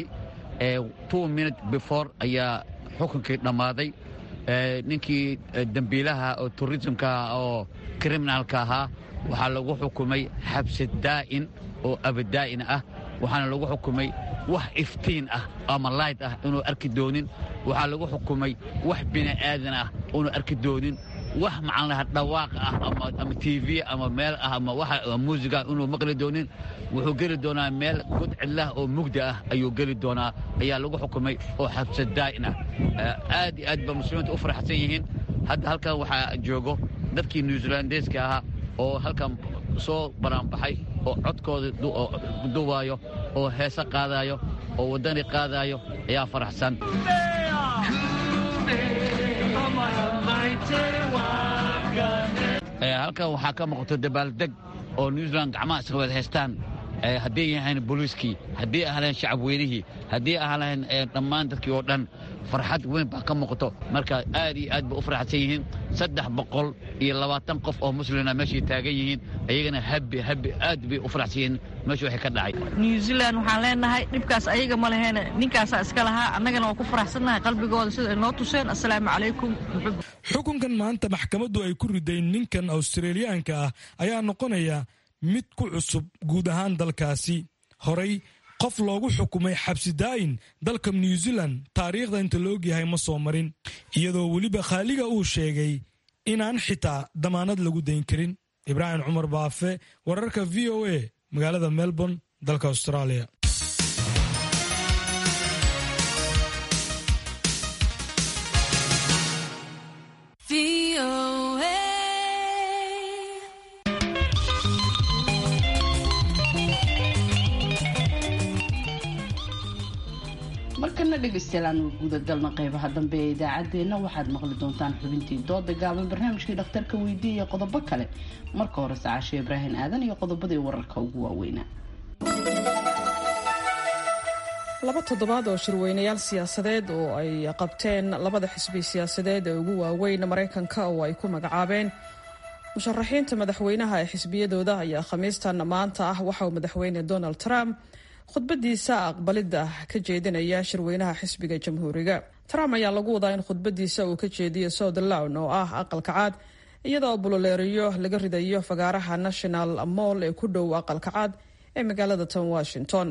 two minute before ayaa xukunkii dhammaaday ninkii dembiilaha oo turismka oo kriminalka ahaa waxaa lagu xukumay xabsi daa'in oo abadaa'in ah waxaana lagu xukumay wax iftiin ah ama layd ah inuu arki doonin waxaa lagu xukumay wax bini'aadan ah inuu arki doonin wax maxaan lahaa dhawaaq ah ama tv ama meel ah ama waxa muusiga inuu maqli doonin wuxuu geli doonaa meel god cidlah oo mugdi ah ayuu geli doonaa ayaa lagu xukumay oo xabsa daa'in ah aad iyo aad ba muslimiinta u faraxsan yihiin hadda halkan waxaa joogo dadkii new zealandeeska ahaa oo halkan soo banaanbaxay oo codkooda duwaayo oo heese qaadaayo oo waddani qaadaayo ayaa faraxsan halkan waxaa ka muuqato dabaaldeg oo new zealand gacmaha iska wada haystaan haddii yahayn booliiskii haddii ahlahayn shacab weynihii haddii ahlahayn dhammaan dadkii oo dhan farxad weyn baa ka muuqato marka aad iyo aad bay u faraxsan yihiin saddex boqol iyo labaatan qof oo muslina meeshay taagan yihiin ayagana habi habi aad bay u faraxsan yihiin meesha waxay ka dhacay new zealand waxaan leenahay dhibkaas ayaga ma laheene ninkaasaa iska lahaa annagana waa ku faraxsannahay qalbigooda sida ay noo tuseen assalaamu calaykum xukunkan maanta maxkamaddu ay ku riday ninkan australiyaanka ah ayaa noqonaya mid ku cusub guud ahaan dalkaasi horay qof loogu xukumay xabsi daa'in dalka new zealand taariikhda inta la ogyahay ma soo marin iyadoo weliba khaaliga uu sheegay inaan xitaa damaanad lagu dayn karin ibraahim cumar baafe wararka v o a magaalada melbourne dalka australia markana dhegaystayaal aanu guudagalna qeybaha dambe ee idaacaddeenna waxaad maqli doontaan xubintii dooda gaaban barnaamijkii dhakhtarka weydiiya iyo qodobo kale marka hore sacaashe ibraahim aadan iyo qodobadii wararka ugu waaweynaa laba toddobaad oo shirweynayaal siyaasadeed oo ay qabteen labada xisbi siyaasadeed ee ugu waaweyn maraykanka oo ay ku magacaabeen musharaxiinta madaxweynaha ee xisbiyadooda ayaa khamiistan maanta ah waxa uu madaxweyne donald trump khudbadiisa aqbalidda ka jeedinaya shirweynaha xisbiga jamhuuriga trump ayaa lagu wadaa in khudbadiisa uu ka jeediyo southlawn oo ah aqalka caad iyada oo buloleeriyo laga ridayo fagaaraha national moll ee ku dhow aqalka caad ee magaalada tan washington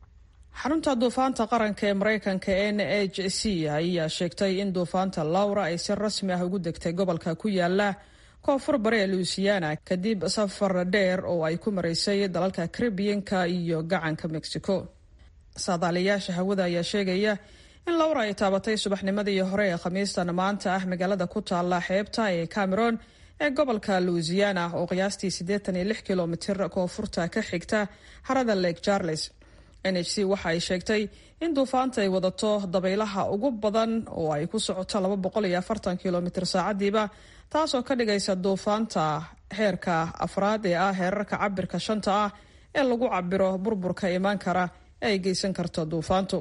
xarunta duufaanta qaranka ee maraykanka n h c ayaa sheegtay in duufaanta lowra ay si rasmi ah ugu degtay gobolka ku yaala koonfur bari ee louisiana kadib safar dheer oo ay ku maraysay dalalka caribiyanka iyo gacanka mexico saadaaliyaasha hawada ayaa sheegaya in lowra ay taabatay subaxnimadii hore ee khamiistan maanta ah magaalada ku taala xeebta ee cameron ee gobolka louisiana oo qiyaastii siddeetan iyo lix kilomitir koonfurta ka xigta harada lake charles n h c waxa ay sheegtay in duufaanta ay wadato dabaylaha ugu badan oo ay ku socoto laba boqol iyo afartan kilomitir saacadiiba taasoo ka dhigaysa duufaanta heerka afraad ee ah heerarka cabirka shanta ah ee lagu cabiro burburka imaan kara ee ay geysan karto duufaantu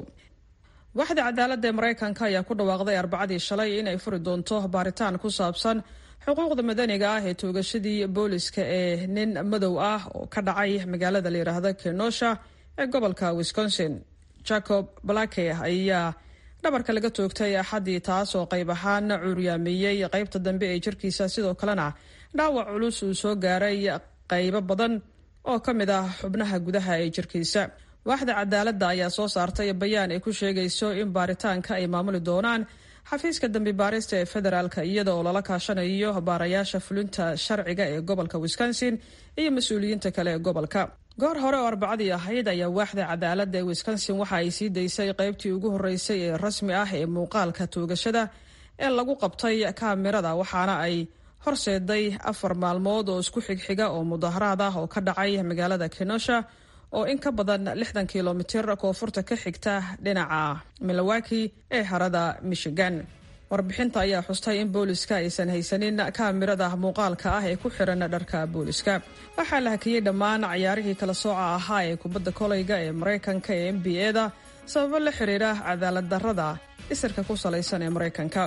waaxda cadaaladda ee maraykanka ayaa ku dhawaaqday arbacadii shalay in ay furi doonto baaritaan ku saabsan xuquuqda madaniga ah ee toogashadii booliska ee nin madow ah oo ka dhacay magaalada layidhaahda kenosha ee gobolka wisconsin jacob blake ayaa dhabarka laga toogtay axaddii taas oo qayb ahaan cuuryaamiyey qaybta dambe ee jirkiisa sidoo kalena dhaawac culus uu soo gaaray qaybo badan oo ka mid ah xubnaha gudaha ee jirkiisa waaxda cadaaladda ayaa soo saartay bayaan ay ku sheegayso in baaritaanka ay maamuli doonaan xafiiska dambi baarista ee federaalka iyada oo lala kaashanayo baarayaasha fulinta sharciga ee gobolka wisconsin iyo mas-uuliyiinta kale ee gobolka goor hore oo arbacadii ahayd ayaa waaxda cadaaladda ee wisconsin waxa ay sii daysay qaybtii ugu horreysay ee rasmi ah ee muuqaalka toogashada ee lagu qabtay kaamirada waxaana ay horseeday afar maalmood oo isku xigxiga oo mudaharaad ah oo ka dhacay magaalada kenosha oo in ka badan lixdan kilomitir koonfurta ka xigta dhinaca milowaki ee harada michigan warbixinta ayaa xustay in booliska aysan haysanin kaamirada muuqaalka ah ee ku xiran dharka booliska waxaa la hakiyey dhammaan cayaarihii kala sooca ahaa ee kubadda koleyga ee maraykanka ee n b a-da sababo la xiriira cadaalad darrada isirka ku salaysan ee maraykanka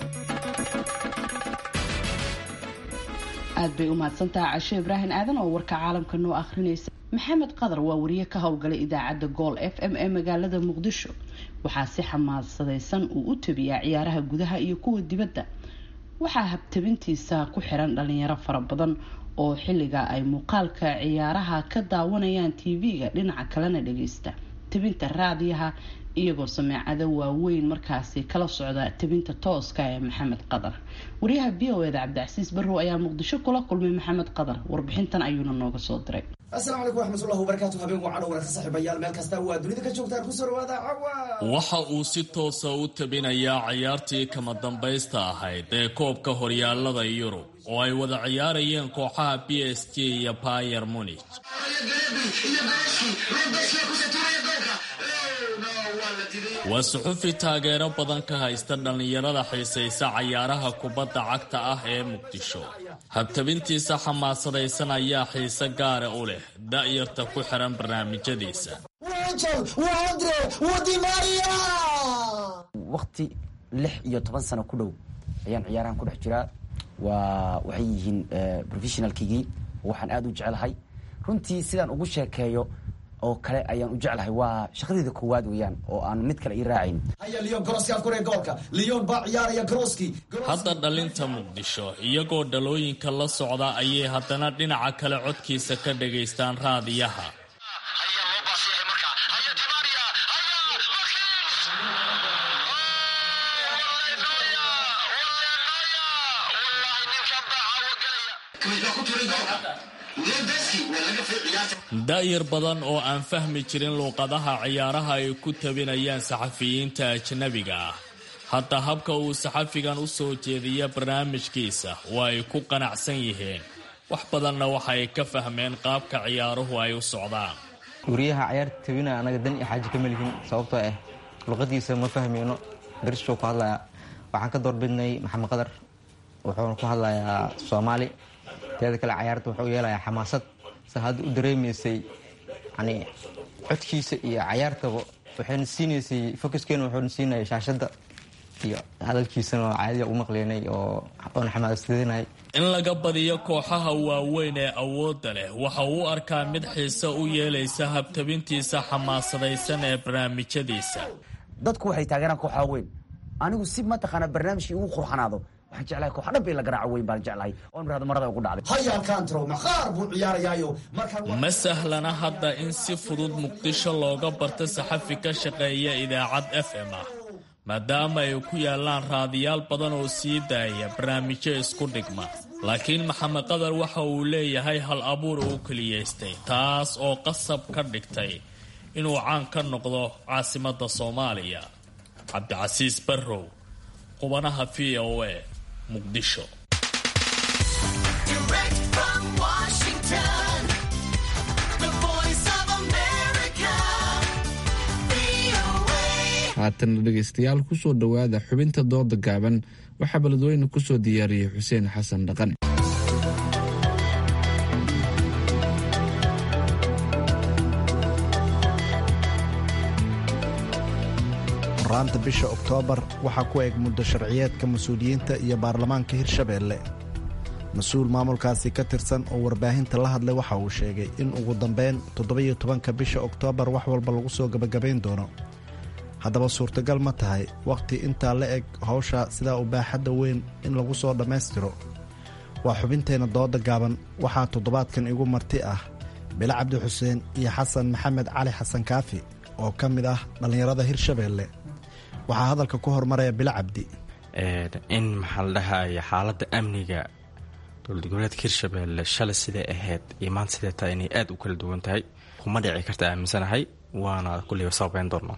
aad bay u mahadsantaha cashe ibraahim aadan oo warka caalamka noo akhrinaysa maxamed qadar waa wariye ka howlgalay idaacadda gool f m ee magaalada muqdisho waxaa si xamaasadaysan uu u tabiyaa ciyaaraha gudaha iyo kuwa dibadda waxaa habtabintiisa ku xiran dhalinyaro fara badan oo xilliga ay muuqaalka ciyaaraha ka daawanayaan tv-ga dhinaca kalena dhageysta tabinta raadiyaha iyagoo sameecado waaweyn markaasi kala socda tabinta tooska ee maxamed qadar wariyaha b o eda cabdicasiis barrow ayaa muqdisho kula kulmay maxamed qadar warbixintan ayuuna nooga soo diray asalaamu calaykum waraxmatullahi wabarakaatu habeen wacan oo wararka saaxiibayaal meel kasta waa dunida ka joogtaan kusoo dhawaada cawa waxa uu si toosa u tabinayaa ciyaartii kama dambaysta ahayd ee koobka horyaalada yurub oo ay wada ciyaarayeen kooxaha b s g iyo bayer munich waa suxufi taageero badan ka haysta dhallinyarada xiisaysa cayaaraha kubadda cagta ah ee muqdisho habtabintiisa xamaasadaysan ayaa xiise gaara u leh da'yarta ku xiran barnaamijyadiisa waqti lix iyo toban sano ku dhow ayaan ciyaarahan ku dhex jiraa waa waxay yihiin professionalkigii waxaan aada u jecelahay runtii sidaan ugu sheekeeyo oo kale ayaan u jeclahay waa shaqadeyda koowaad weeyaan oo aan mid kale ii raacayn hadda dhalinta muqdisho iyagoo dhalooyinka la socda ayay haddana dhinaca kale codkiisa ka dhagaystaan raadiyaha da'yar badan oo aan fahmi jirin luuqadaha ciyaaraha ay ku tabinayaan saxafiyiinta ajnabiga ah hadda habka uu saxafigan u soo jeediya barnaamijkiisa waa ay ku qanacsan yihiin wax badanna waxay ka fahmeen qaabka ciyaaruhu ay u socdaan wariyaha ciyaarta tabina anaga dan iyo xaaji kama lihin sababtoo ah luqadiisa ma fahmayno darishuu ku hadlaya waxaan ka doorbidnay maxamed qadar wuxuuna ku hadlayaa soomaali teeda kale cayaarta wuxuu yeelayaa xamaasad se hadda u dareemaysay yani codkiisa iyo cayaartaba waxayna siinaysay focuskeena wuxuuna siinayay shaashadda iyo hadalkiisana oo caadiya u maqleynay oo oona xamaasadaynay in laga badiyo kooxaha waaweyn ee awoodda leh waxa uu u arkaa mid xiise u yeelaysa habtabintiisa xamaasadaysan ee barnaamijyadiisa dadku waxay taageeraan kooxaha weyn anigu si mataqaana barnaamijkii ugu qurxanaado waxaan jeclahay kooxa dhan bay la garaaco weyn baan jeclahay oon irahdo marada ugu dhacday hayaalkaantro maqaar buu ciyaarayaayo ma sahlana hadda in si fudud muqdisho looga barto saxafi ka shaqeeya idaacad f m ah maadaama ay ku yaallaan raadiyaal badan oo sii daaya barnaamijyo isku dhigma laakiin maxamed qadar waxa uu leeyahay hal abuur uu keliyaystay taas oo qasab ka dhigtay inuu caan ka noqdo caasimadda soomaaliya cabdicasiis barrow qubanaha v o a muqdisho haatana dhegaystayaal kusoo dhowaada xubinta dooda gaaban waxaa beledweyne kusoo diyaariyey xuseen xasan dhaqan raanta bisha oktoobar waxaa ku eg muddo sharciyeedka mas-uuliyiinta iyo baarlamaanka hirshabeelle mas-uul maamulkaasi ka tirsan oo warbaahinta la hadlay waxa uu sheegay in ugu dambeyn toddobiyo tobanka bisha oktoobar wax walba lagu soo gebagabayn doono haddaba suurtagal ma tahay wakhti intaa la eg howsha sidaa u baaxadda weyn in lagu soo dhammaystiro waa xubinteenna dooda gaaban waxaa toddobaadkan igu marti ah bilo cabdi xuseen iyo xasan maxamed cali xasan kaafi oo ka mid ah dhallinyarada hirshabeelle waxaa hadalka ku hormaraya bilo cabdi in maxaa la dhahaya xaaladda amniga dowlad goboleedka hirshabeelle shalay siday ahayd iyo maanta siday tahay inay aada u kala duwan tahay kuma dhici karta aaminsanahay waana kulleyba sababeyn doonaa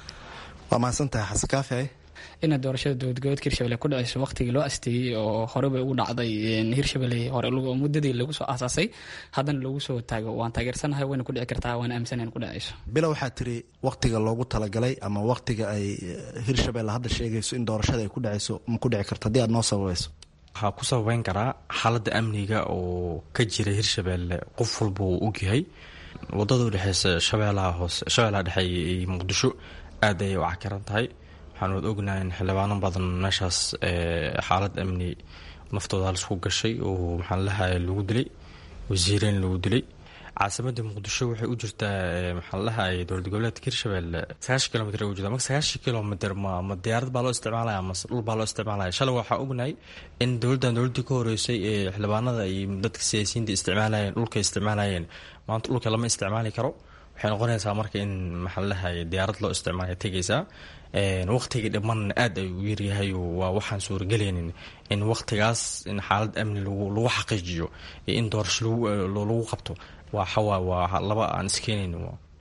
waa mahadsantahay xasan kaafi ina doorashada dowlad goboleedka hirshabelle ku dhaceyso waqtigii loo asteeyey oo horeba ugu dhacday hirshabelle hore muddadii lagu soo aasaasay haddana lagu soo taago waan taageersanahay wayna ku dhici kartaa waana aaminsanay in ku dhaceyso bila waxaa tiri wakhtiga loogu talagalay ama wakhtiga ay hirshabelle hadda sheegayso in doorashada ay ku dhaceyso ma ku dhici karto haddii aad noo sababayso waxaa ku sababeyn karaa xaaladda amniga oo ka jira hirshabelle qof walba uu ogyahay wadada udhexeysa shabeelaha hoose shabeelaha dhexe iyo muqdisho aad ayay u cakiran tahay waxaan wad ognahay in xildhibaano badan meeshaas xaalad amni naftooda halisku gashay oo maxaan lahay lagu dilay wasiireyn lagu dilay caasimada muqdisho waxay u jirtaa maxaa lahay dowlad goboleedka hirshabelle sagaashan kilomitr u jirta marka sagaashan kilomitr ma ma diyaarad baa loo isticmaalaya mase dhul baa loo isticmaalaya shalay waxaa ognahay in dowladdan dowladdii ka horeysay ee xildhibaanada iyo dadka siyaasiyiinta isticmaalayeen dhulka isticmaalayeen maanta dhulka lama isticmaali karo waxay noqonaysaa marka in maxaa lahay diyaarad loo isticmaalaya tegaysaa waqtiga dhiman aad ay u yaryahay waa waxaan suuragelaynin in waqtigaas in xaalad amni lagu xaqiijiyo iyo in doorasho lagu qabto waa xawaa waa laba aan iskeenayn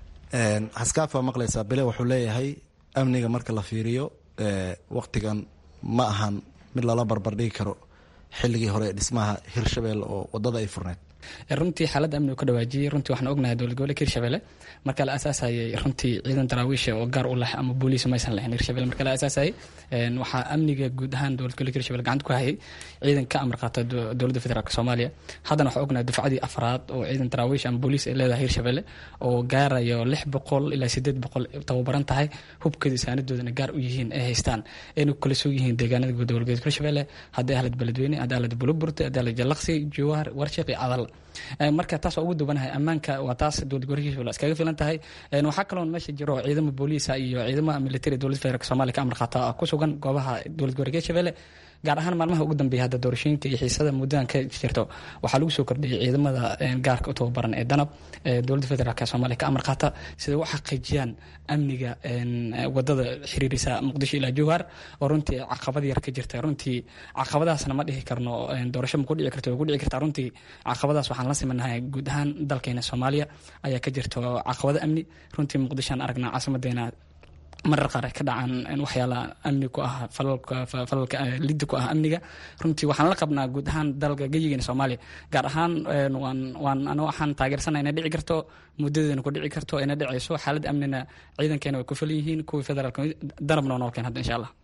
xaskaafi waa maqlaysaa bile wuxuu leeyahay amniga marka la fiiriyo waqtigan ma ahan mid lala barbardhigi karo xilligii hore ee dhismaha hirshabelle oo wadada ay furneyd runtii xaaladda amniga ka dhawaajiyey runtii waxaan ognahay dowlad goboleedka hirshabelle marka la aasaasayay runtii ciidan daraawiisha oo gaar u leh ama booliis maysan lahayn hirshabelle marka la aasaasayay waxaa amniga guud ahaan dowlad goboleedka hirshabelle gacanta ku hayay ciidan ka amar qaata dowladda federaalk soomaaliya haddana waxaan ognahay dufcadii afraad oo ciidan daraawiish ama booliis ay leedahay hirshabelle oo gaarayo lix boqol ilaa sideed boqol tababaran tahay hubkeeda saanadoodana gaar u yihiin ay haystaan ayna ku kala soo yihiin deegaanada guud dowlad goboleedka hirshabelle haddii ahlad beledweyne haddii ahlad buluburte haddii ahlad jallaqsi jowhar warshiq iyo cadal marka taas waa ugu dubanahay ammaanka waa taas dowlad gobolka hirshabelle iskaga filan tahay waxaa kaloo meesha jiro ciidamo booliisa iyo ciidamada militari dowlad federaalk soomaaliya ka amar qaata ku sugan goobaha dowlad gobolka hirshabelle gaar ahaan maalmaha ugu dambeeya hadda doorashooyinka iyo xiisada muddadan ka jirto waxaa lagu soo kordhiyay ciidamada gaarka u tababaran ee danab dowladda federaalk soomaaliya ka amar qaata siday u xaqiijiyaan amniga wadada xiriirisa muqdisho ilaa jowhar oo runtii caqabad yar ka jirta runtii caqabadaasna ma dhihi karno doorasho ma ku dhici karto way ku dhici kartaa runtii caqabadaas waxaan la simanahay guud ahaan dalkeena soomaaliya ayaa ka jirto caqabado amni runtii muqdishoan aragnaa caasimadeena marar qaar ay ka dhacaan waxyaala amni ku ah falalka liddi ku ah amniga runtii waxaan la qabnaa guud ahaan dalka geyigeena soomaaliya gaar ahaan waan waan ano waxaan taageersana inay dhici karto muddadeena ku dhici karto inay dhicayso xaaladda amnina ciidankeena way ku filan yihiin kuwii federaalka danabna noo keen hadda insha allah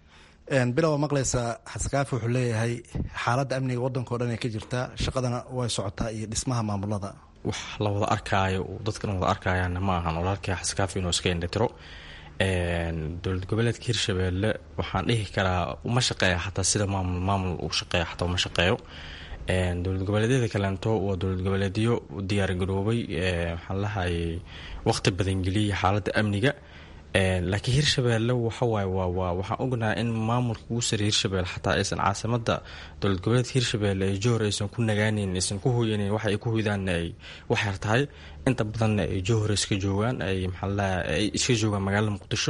bilow waa maqlaysaa xaskaafi wuxuu leeyahay xaaladda amniga waddankao dhan ay ka jirtaa shaqadana way socotaa iyo dhismaha maamulada wax la wada arkaayo dadkana wada arkayaana ma ahan walaalkii xaskaafi inuu iska indhatiro dowlad goboleedka hirshabeelle waxaan dhihi karaa uma shaqeeya xataa sida maamul maamul uu shaqeeya xataa uma shaqeeyo dowlad goboleedyada kaleento waa dowlad goboleedyo diyaargaroobay waxaan lahayay waqti badan geliyay xaaladda amniga laakiin hirshabeelle waxawaaye waa waa waxaan ognahay in maamulka ugu sareey hirshabeelle xataa aysan caasimada dowlad goboleedka hirshabeelle ee johor aysan ku nagaaneyn aysan ku hoyaneyn waxa ay ku hoydaanna ay waxyar tahay inta badanna ay johor iska joogaan ay maxaalaha ay iska joogaan magaalada muqdisho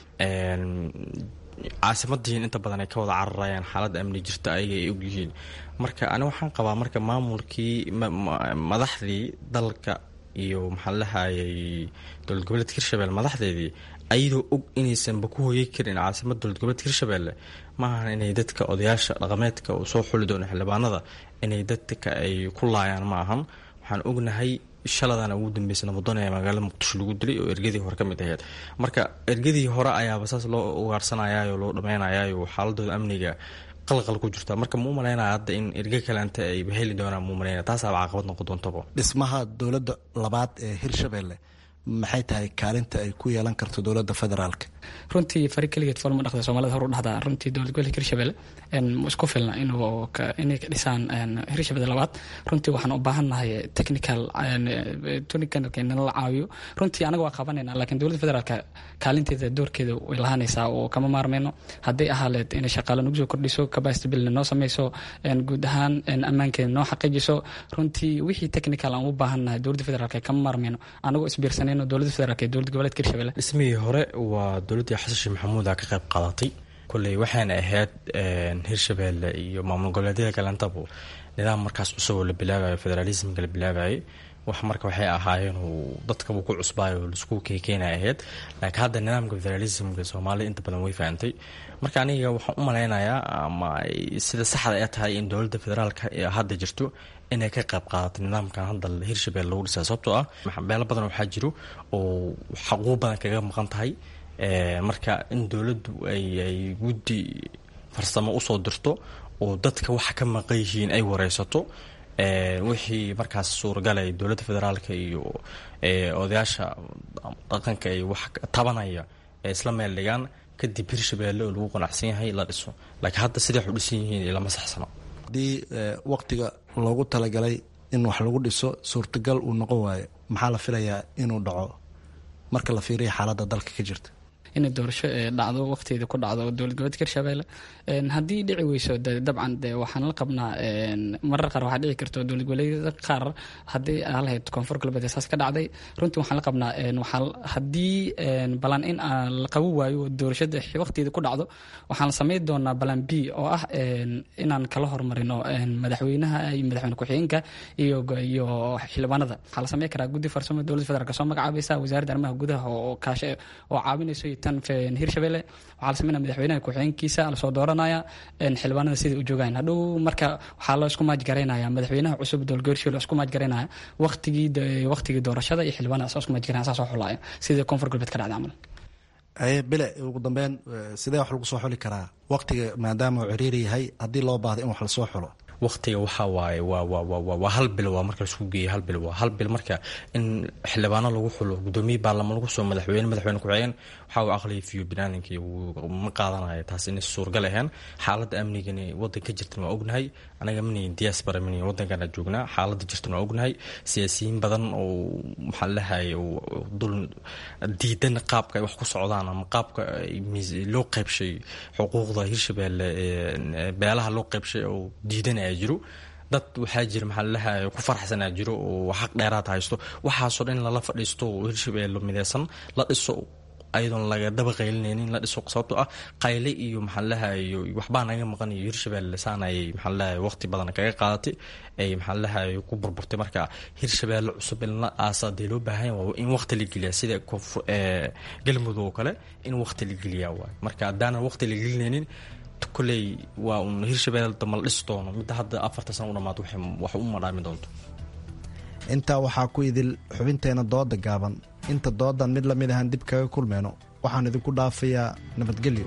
caasimadiin inta badan ay ka wada cararayaan xaaladda amni jirta ayaga ay ogyihiin marka ani waxaan qabaa marka maamulkii madaxdii dalka iyo maxaa lahayay dowlad goboleedka hirshabelle madaxdeedii ayadoo og inaysanba ku hoyay karin caasimada dowlad goboleedka hirshabelle maahan inay dadka odayaasha dhaqameedka uu soo xuli doono xildhibaanada inay dadka ay ku laayaan ma ahan waxaan ognahay shaladana ugu dambeysay nabadon ee magaalada muqdisho lagu dilay oo ergadii hore ka mid ahayd marka ergadii hore ayaaba saas loo ugaarsanayaayo loo dhameynayayo xaaladooda amniga qalqal ku jirta marka ma u malaynaya hadda in erge kalenta ayba heli doonaan muu malaynaya taasaaba caqabad noqon doontaba dhismaha dowladda labaad ee hirshabelle maxay tahay kaalinta ay ku yeelan karto dowladda federaalka runtii fari keligeed foolma dhaqda soomaalida horu dhahdaa runtii dowlad gobolka hirshabelle isku filna inuu inay ka dhisaan hirshabelle labaad runtii waxaan u baahannahay technical technicalka nala caawiyo runtii anaga waa qabanayna laakiin dowladda federaalka kaalinteeda doorkeeda way lahaanaysaa oo kama maarmeyno hadday ahaaleed inay shaqaale nagu soo kordhiso capacity buildna noo sameyso guud ahaan ammaankeeda noo xaqiijiso runtii wixii technical aan u baahannahay dowladda federaalka kama maarmeyno anagoo isbiirsanayno dowladda federaalka iyo dowlad goboleedka hirshabelle dhismihii hore waa dowladdii xasan sheekh maxamuuda ka qayb qaadatay kolley waxaana ahayd hirshabelle iyo maamul goboleedyada kalentaba nidaam markaas cusuboo la bilaabayo federaalismka la bilaabayay wax marka waxay ahaayeen uu dadkaba ku cusbaayo laisku keekeena ahayd laakiin hadda nidaamka federalismka soomaalida inta badan way fahantay marka aniga waxaan u malaynayaa ama sida saxda ee tahay in dowladda federaalka hadda jirto inay ka qayb qaadato nidaamkan hadda hirshabelle lagu dhisaa sababtoo ah beelo badan waxaa jiro oo xaquuq badan kaga maqan tahay marka in dowladdu ay guddi farsamo usoo dirto oo dadka waxa ka maqan yihiin ay wareysato wixii markaas suuragalay dowladda federaalka iyo odayaasha dhaqanka ay wax tabanaya ee isla meel dhigaan kadib hirshabelle oo lagu qanacsan yahay la dhiso laakiin hadda siday wax u dhisan yihiin ilama saxsano haddii waqtiga loogu talagalay in wax lagu dhiso suurtagal uu noqon waayo maxaa la filayaa inuu dhaco marka la fiiriya xaaladda dalka ka jirta inay doorasho dhacdo waqtigeeda ku dhacdo dowlad goboleedka hirshabelle haddii dhici weyso de dabcan de waxaan la qabnaa marar qaar waxaa dhici karto dowlad goboleedyada qaar haddii lahayd koonfur galbeed saas ka dhacday runtii waxaan la qabnaa waxaa haddii balan in la qaban waayo doorashada waqtigeeda ku dhacdo waxaan la samayn doonaa balan b oo ah inaan kala hormarino madaxweynaha iyo madaxweyne ku-xigeenka iyo iyo xildhibaanada waxaa la sameyn karaa guddi farsamo dowladda federaalk soo magacaabaysa wasaaradda arrimaha gudaha oo kaashe oo caawinayso tan hirshabelle waxaa la sameynaya madaxweynaha ku-xigeenkiisa lasoo dooranaya xildhibaanada sida u joogaan hadhow marka waxaa loo isku maajgaraynaya madaxweynaha cusub dowlad goboleedka isku maajgaraynaya waqtigii waqtigii doorashada iyo xildhibaanada isku maajgaraynaya saas oo xulaya sida koonfur galbeed ka dhacda camal bile ugu dambeyn sidee wax lagu soo xuli karaa waqtiga maadaama uu ciriiri yahay haddii loo baahdo in wax lasoo xulo waqtiga waxaa waaye waa waa waa waa hal bil waa marka laisku geeyay hal bil waa hal bil marka in xildhibaano lagu xulo gudoomiye baarlamaan lagu soo madaxweyne madaxweyne ku-xigeen waxaa uu aqliya fiyo binaaninkii ma qaadanayo taas inay suurgal ahayn xaaladda amnigani wadanka jirtan waa ognahay anaga mani diaspora mani wadankana joognaa xaaladda jirtan waa ognahay siyaasiyiin badan oo maxaa lahay dul diidan qaabka ay wax ku socdaan ama qaabka loo qaybshay xuquuqda hirshabelle beelaha loo qaybshay oo diidanaya jiro dad waxaa jira maxaa lalahay ku farxsanaa jiro oo xaq dheeraad haysto waxaasoo dhan in lala fadhiisto oo hirshabelle mideysan la dhiso ayadoon laga daba qaylinaynin la dhiso sababtoo ah qayle iyo maxaa lalahayo waxbaa naga maqan iyo hirshabelle saan ayay maxaa lalahay waqti badan kaga qaadatay ay maxaa lalahay ku burburtay marka hirshabelle cusub in la aasa dee loo baahan waa in waqti la geliyaa sida galmudug oo kale in waqti la geliyaa waay marka haddaanan waqti la gelinaynin koley waa un hirshabelle dama la dhisi doono midda hadda afarta sana u dhamaad wax u madhaami doonto intaa waxaa ku idil xubinteena dooda gaaban inta doodan mid lamid ahaan dib kaga kulmayno waxaan idinku dhaafayaa nabadgelyo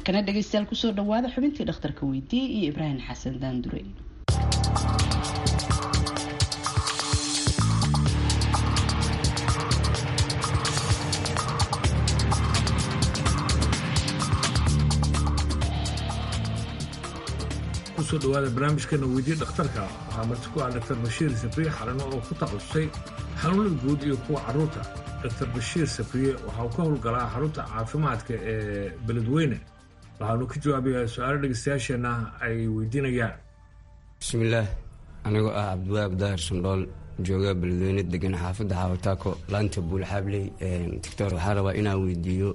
markana dhegaystayaal kusoo dhawaada xubintii dhakhtarka weydiiyey iyo ibraahim xasan daandure kusoo dhawaada barnaamijkeena weydiye dhakhtarka waxaa marti ku ah dr bashiir sabriye xalano oo ku takhasusay xanuunada guud iyo kuwa carruurta dr bashiir sabriye waxa uu ka howlgalaa xarunta caafimaadka ee beledweyne waxaanu ka jawaabayaa su-aalo dhegeystayaasheenna ay weydiinayaan bismillaah anigoo ah cabdiwaab daahir sundhool jooga beledweyne degan xaafadda xaawataako laanta buulxaabley doctor waxaa rabaa inaan weydiiyo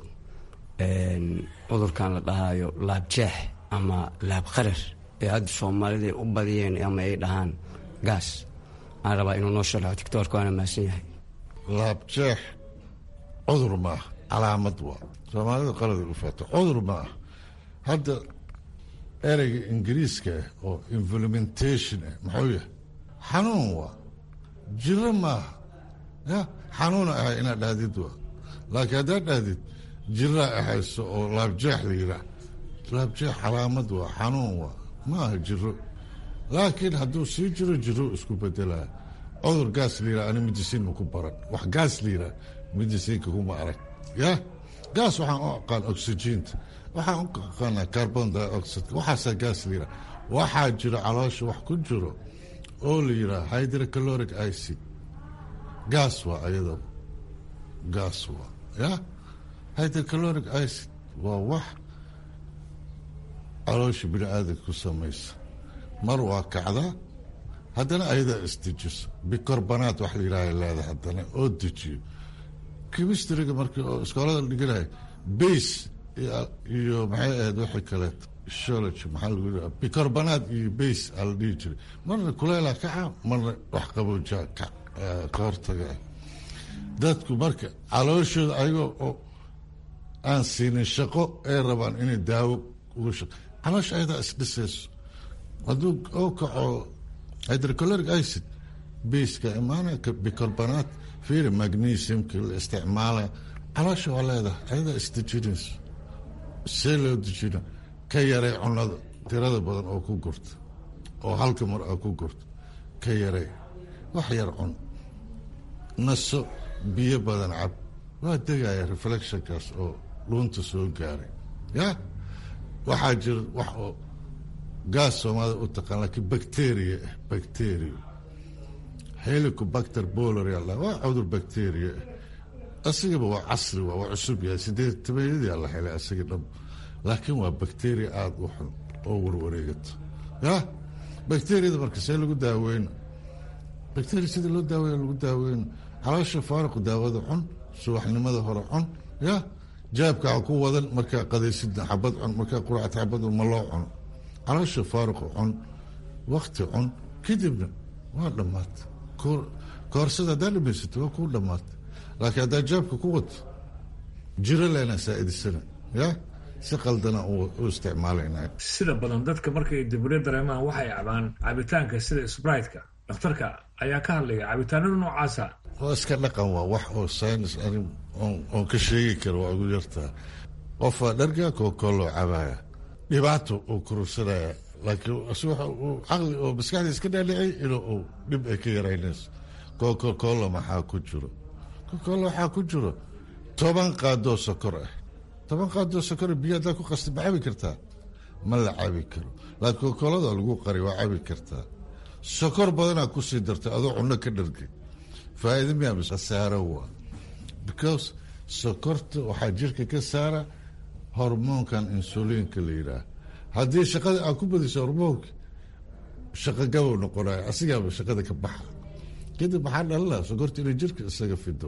cudurkan la dhahaayo laabjeex ama laab qarar ee hadda soomaalida u badiyeen ama ay dhahaan gaas aan rabaa inuu noo sharxo tictorka waana mahadsan yahay laabjeex cudur maaha calaamad waa soomaalida qalada u faato cudur ma ah hadda ereyga ingiriiska ah oo implementation ah muxuu yahay xanuun waa jiro maaha ya xanuuna ahay inaad dhahdid waa laakiin haddaad dhahdid jiraa ahayso oo laabjeex la yiraa laabjeex calaamad waa xanuun waa maaha jiro laakiin hadduu sii jiro jiro isku bedelaa cudur gaas liiraa ani midisiin ma ku baran wax gaas liiraa midisiinka kuma arag ya gaas waxaan u aqaan oxygiinta waxaan u aqaanaa carbon dioxide waxaasaa gaas liiraa waxaa jiro caloosha wax ku jiro oo la yiraa hydrocaloric acid gaas waa ayadaba gaas waa ya hydrocaloric acid waa wax caloosha bini aadanka ku samaysa mar waa kacdaa haddana ayadaa isdejiso bicarbanaat wax la yidhaha leeda haddana oo dejiyo chemistryga markii oo iskoolada la dhiganayo base iyo maxay ahayd wixii kaleeto shology maxaa lagu yidhaha bicarbanaat iyo base aa la dhihi jiray marna kuleelaa kaca marna wax qaboojaa ka ka hortaga ah dadku marka calooshooda ayagoo oo aan siinin shaqo ay rabaan inay daawo uga shaqo caloosha ayadaa isdhisayso hadduu oo kaco hydrocaloric acid baska imaana bicarbonate fiiri magnesiumka la isticmaala caloosha waa leedahay ayadaa isdejinayso see loo dejina ka yaray cunada tirada badan oo ku gurta oo halka mar aa ku gurta ka yaray wax yar cun naso biyo badan cab waa degaya reflectionkaas oo dhuunta soo gaaray ya waxaa jira wax oo gaas soomaalida u taqaan laakiin bacteria ah bacteria helicobacter boloria la waa cudur bacteria ah asigaba waa casri waa waa cusub yahay sideed tabeeyadii la helay asiga dhab laakiin waa bacteria aada u xun oo warwareegato ya bacteriyada marka see lagu daaweyno bacteria sida loo daaweeya lagu daaweyno caloosha faariqu daawada cun subaxnimada hore cun ya jaabka ha ku wadan markaa qadaysidna xabad cun markaa quracta xabad ma loo cuno caloosha faaruqu cun wakti cun kadibna waa dhammaata koorsada haddaa dhamaysato waa kuu dhammaata laakiin haddaa jaabka ku wato jiro lena saa'idisana ya si qaldana u isticmaalayna sida badan dadka markay dibiryo dareemaan waxay cabaan cabitaanka sida sbrite-ka dhakhtarka ayaa ka hadlaya cabitaanada noocaasa waa iska dhaqan waa wax oo synis arin oon ka sheegi karo waa ugu yartaa qofaa dharga kookooloo cabaya dhibaato uu kurursanaya laakiin caqli oo maskaxda iska dhaadhicay inuu uu dhib ay ka yaraynayso kookokoola maxaa ku jiro kookoola waxaa ku jiro toban qaadoo sokor ah toban qaadoo sokor biyo haddaa ku qasta ma cabi kartaa ma la cabi karo laakiin kookoolada lagu qari waa cabi kartaa sokor badanaa kusii dartay adoo cunno ka dhargay faa'iida miyaa mise khasaaro waa because sokorta waxaa jirka ka saara hormoonkan insuliinka la yidhaah haddii shaqada aad ku badiso hormoonka shaqo gabow noqonayo asigaaba shaqada ka baxa kadib maxaa dhalana sokorta inay jirka isaga fido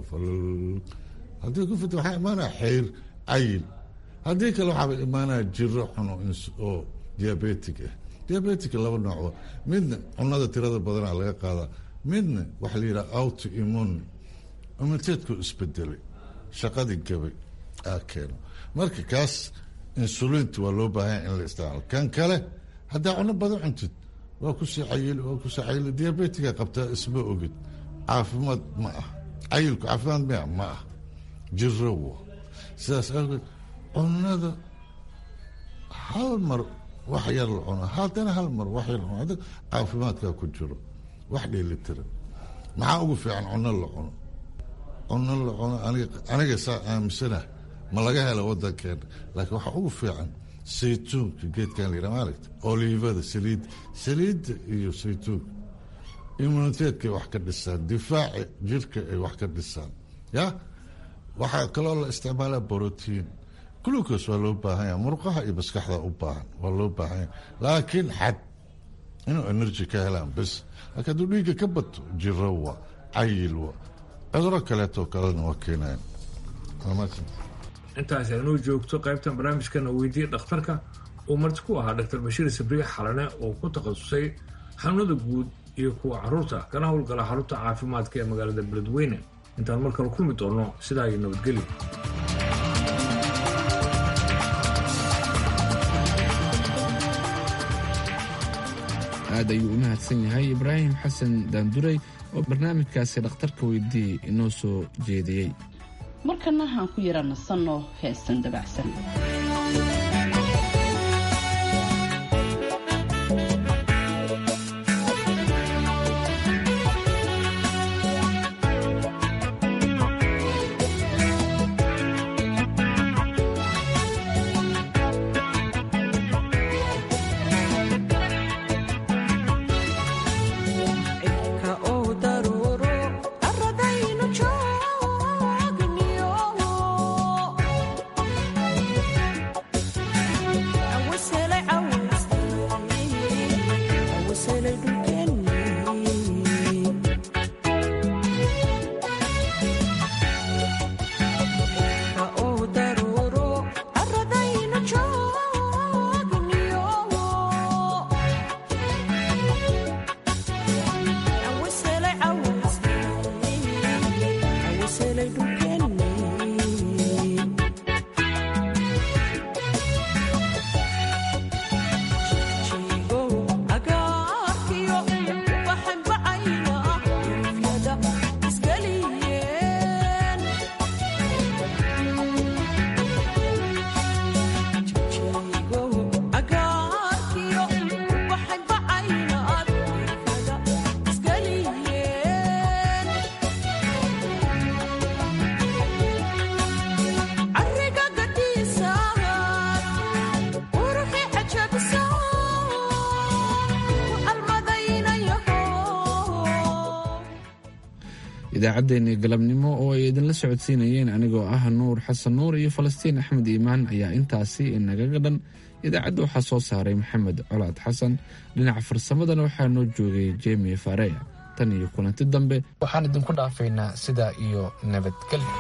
haddii ku fido waxaa imaanaya xeyr cayil haddii kale waxaaba imaanaya jiro xuno oo diabetic ah diabetic laba noocba midna cunada tirada badanaa laga qaadaa midna waxa la yidhaha auto immune immuniteedku isbedelay shaqadii gabay aa keeno marka kaas insuliinta waa loo baahanya in la isticmaalo kan kale haddaa cuno badan cuntid waa kusii cayili waa kusii cayili diabetiga qabtaa isma ogid caafimaad ma ah cayilku caafimaad mia ma ah jiro wa sidaas awgeed cunada hal mar wax yar la cuno haddana hal mar wax yar la cuno adig caafimaadkaa ku jiro wax dheelitiran maxaa ugu fiican cuno la cuno cuno la cuno aniga aniga saa aaminsanah ma laga hela wadankeena laakiin waxaa ugu fiican saytuunka geedkan la yidhaha maaragta oliivada saliid saliidda iyo saytuunka immuniteedka ay wax ka dhisaan difaaca jirka ay wax ka dhisaan ya waxaa kaloo la isticmaalaa brotiin glucos waa loo baahan yaha murqaha iyo maskaxda u baahan waa loo baahan yaha laakiin xad inuu energy ka helaan bes laakiin hadduu dhiigga ka bato jiro wa cayil wa cuduro kaleeto kalena waa keenayan intaas aynuu joogto qaybtan barnaamijkana weydiiya dhakhtarka uu marti ku ahaa dr bashiir sabriix xalane oo ku takhasusay xanuunada guud iyo kuwa caruurta kana howlgala xarunta caafimaadka ee magaalada beledweyne intaan mar kale kulmi doono sidaa iyo nabadgelyo aad ayuu u mahadsan yahay ibraahim xasan daanduray oo barnaamijkaasi dhakhtarka weydiiyey inoo soo jeediyey markana aan ku yara nasanno heesan dabacsan idaacaddeenii galabnimo oo ay idinla socodsiinayeen anigoo ah nuur xasan nuur iyo falastiin axmed iimaan ayaa intaasi inagaga dhan idaacadda waxaa soo saaray maxamed colaad xasan dhinaca farsamadana waxaa noo joogay jemi fareya tan iyo kulanti dambe waxaan idinku dhaafaynaa sidaa iyo nabadgelyo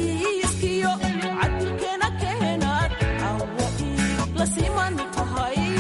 la siman tahay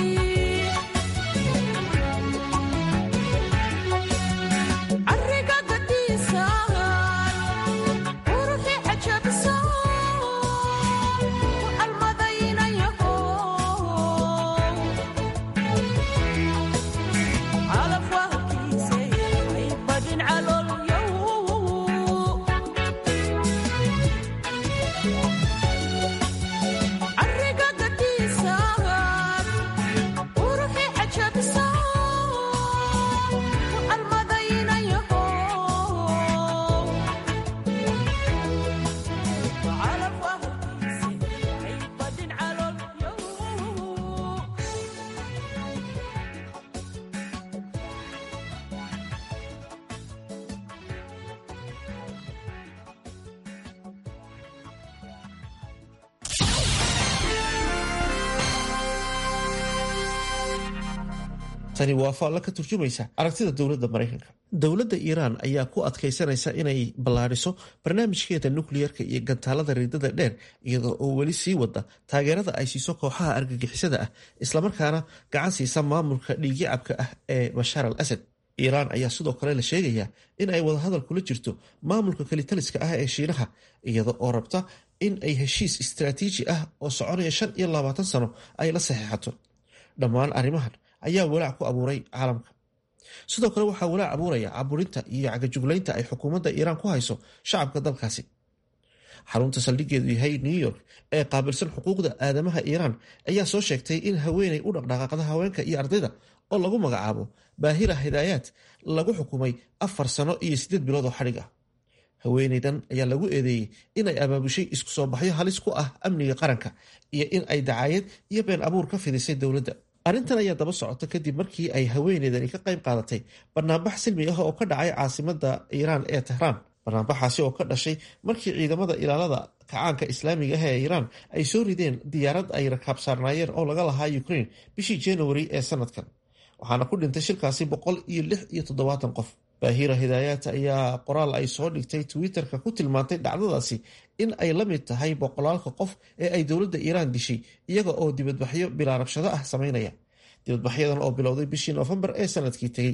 tani waa faallo ka turjumaysa aragtida dowladda maraykanka dowladda iiraan ayaa ku adkaysanaysa inay ballaadhiso barnaamijkeeda nukliyarka iyo gantaalada riidada dheer iyadoo oo weli sii wada taageerada ay siiso kooxaha argagixisada ah islamarkaana gacan siisa maamulka dhiigyacabka ah ee bashaar al asad iiraan ayaa sidoo kale la sheegayaa in ay wadahadal kula jirto maamulka kelitaliska ah ee shiinaha iyada oo rabta in ay heshiis istaraatiiji ah oo soconaya shan iyo labaatan sano ay la saxeexato dhammaan arrimahan ayaa walaac ku abuuray caalamka sidoo kale waxaa walaac abuuraya caburinta iyo cagajuglaynta ay xukuumadda iiraan ku hayso shacabka dalkaasi xarunta saldhigeedu yahay new york ee qaabilsan xuquuqda aadamaha iiraan ayaa soo sheegtay in haweeney u dhaqdhaqaaqda haweenka iyo ardayda oo lagu magacaabo baahira hidaayaad lagu xukumay afar sano iyo siddeed bilood oo xadhig ah haweeneydan ayaa lagu eedeeyey inay abaabushay isku soo baxyo halis ku ah amniga qaranka iyo in ay dacaayad iyo been abuur ka fidisay dowladda arrintan ayaa daba socota kadib markii ay haweeneydani ka qayb qaadatay banaanbax silmi ah oo ka dhacay caasimada iiraan ee tehraan banaanbaxaasi oo ka dhashay markii ciidamada ilaalada kacaanka islaamiga ah ee iiraan ay soo rideen diyaarad ay rakaab saarnaayeen oo laga lahaa ukraine bishii january ee sanadkan waxaana ku dhintay shirkaasi boqol iyo lix iyo toddobaatan qof baahira hidaayaat ayaa qoraal ay soo dhigtay twitter-ka ku tilmaantay dhacdadaasi in ay la mid tahay boqolaalka qof ee ay dowladda iiraan dishay iyaga oo dibadbaxyo bilaarabshado ah sameynaya dibadbaxyadan oo bilowday bishii noofembar ee sanadkii tegey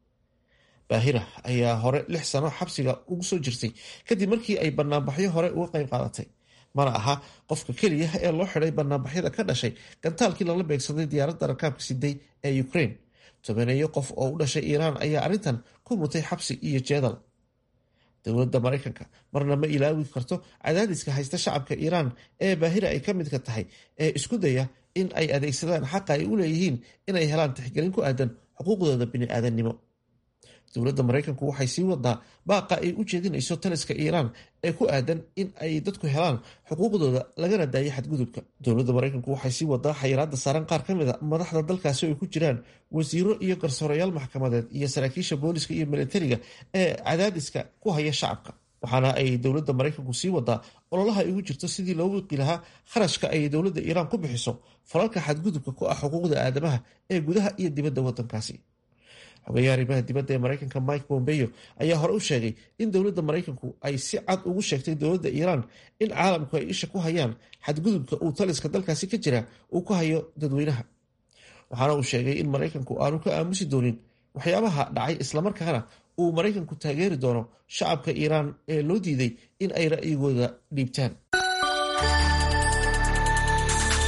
baahira ayaa hore lix sano xabsiga ugu soo jirtay kadib markii ay banaanbaxyo hore uga qayb qaadatay mana aha qofka keliya ee loo xidhay banaanbaxyada ka dhashay gantaalkii lala beegsaday diyaaradda rakaabka siday ee ukraine tobaneeyo qof oo u dhashay iiraan ayaa arrintan ku mutay xabsi iyo jeedal dowladda maraykanka marna ma ilaawi karto cadaadiska haysta shacabka iiraan ee baahira ay ka midka tahay ee isku daya in ay adeegsadaan xaqa ay u leeyihiin inay helaan tixgelin ku aadan xuquuqdooda bini-aadannimo dowladda maraykanku waxay sii wadaa baaqa ay u jeedinayso taliska iiraan ee ku aadan in ay dadku helaan xuquuqdooda lagana daayo xadgudubka dowladda maraykanku waxay sii wadaa xayiraada saaran qaar ka mid a madaxda dalkaasi ay ku jiraan wasiiro iyo garsoorayaal maxkamadeed iyo saraakiisha booliska iyo militariga ee cadaadiska ku haya shacabka waxaana ay dowladda maraykanku sii wadaa ololaha ay ugu jirto sidii loo wiqi lahaa kharashka ay dowladda iiraan ku bixiso falalka xadgudubka ku ah xuquuqda aadamaha ee gudaha iyo dibadda wadankaasi xogayaha arrimaha dibadda ee maraykanka mike bombeo ayaa hore u sheegay in dowladda maraykanku ay si cad ugu sheegtay dowladda iiraan in caalamku ay isha ku hayaan xadgudubka uu taliska dalkaasi ka jira uu ku hayo dadweynaha waxaana uu sheegay in maraykanku aanu ka aamusi doonin waxyaabaha dhacay islamarkaana uu maraykanku taageeri doono shacabka iiraan ee loo diiday in ay ra'yigooda dhiibtaan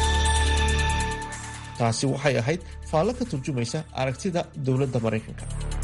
taasi waxay ahayd faallo ka turjumaysa aragtida dowladda maraykanka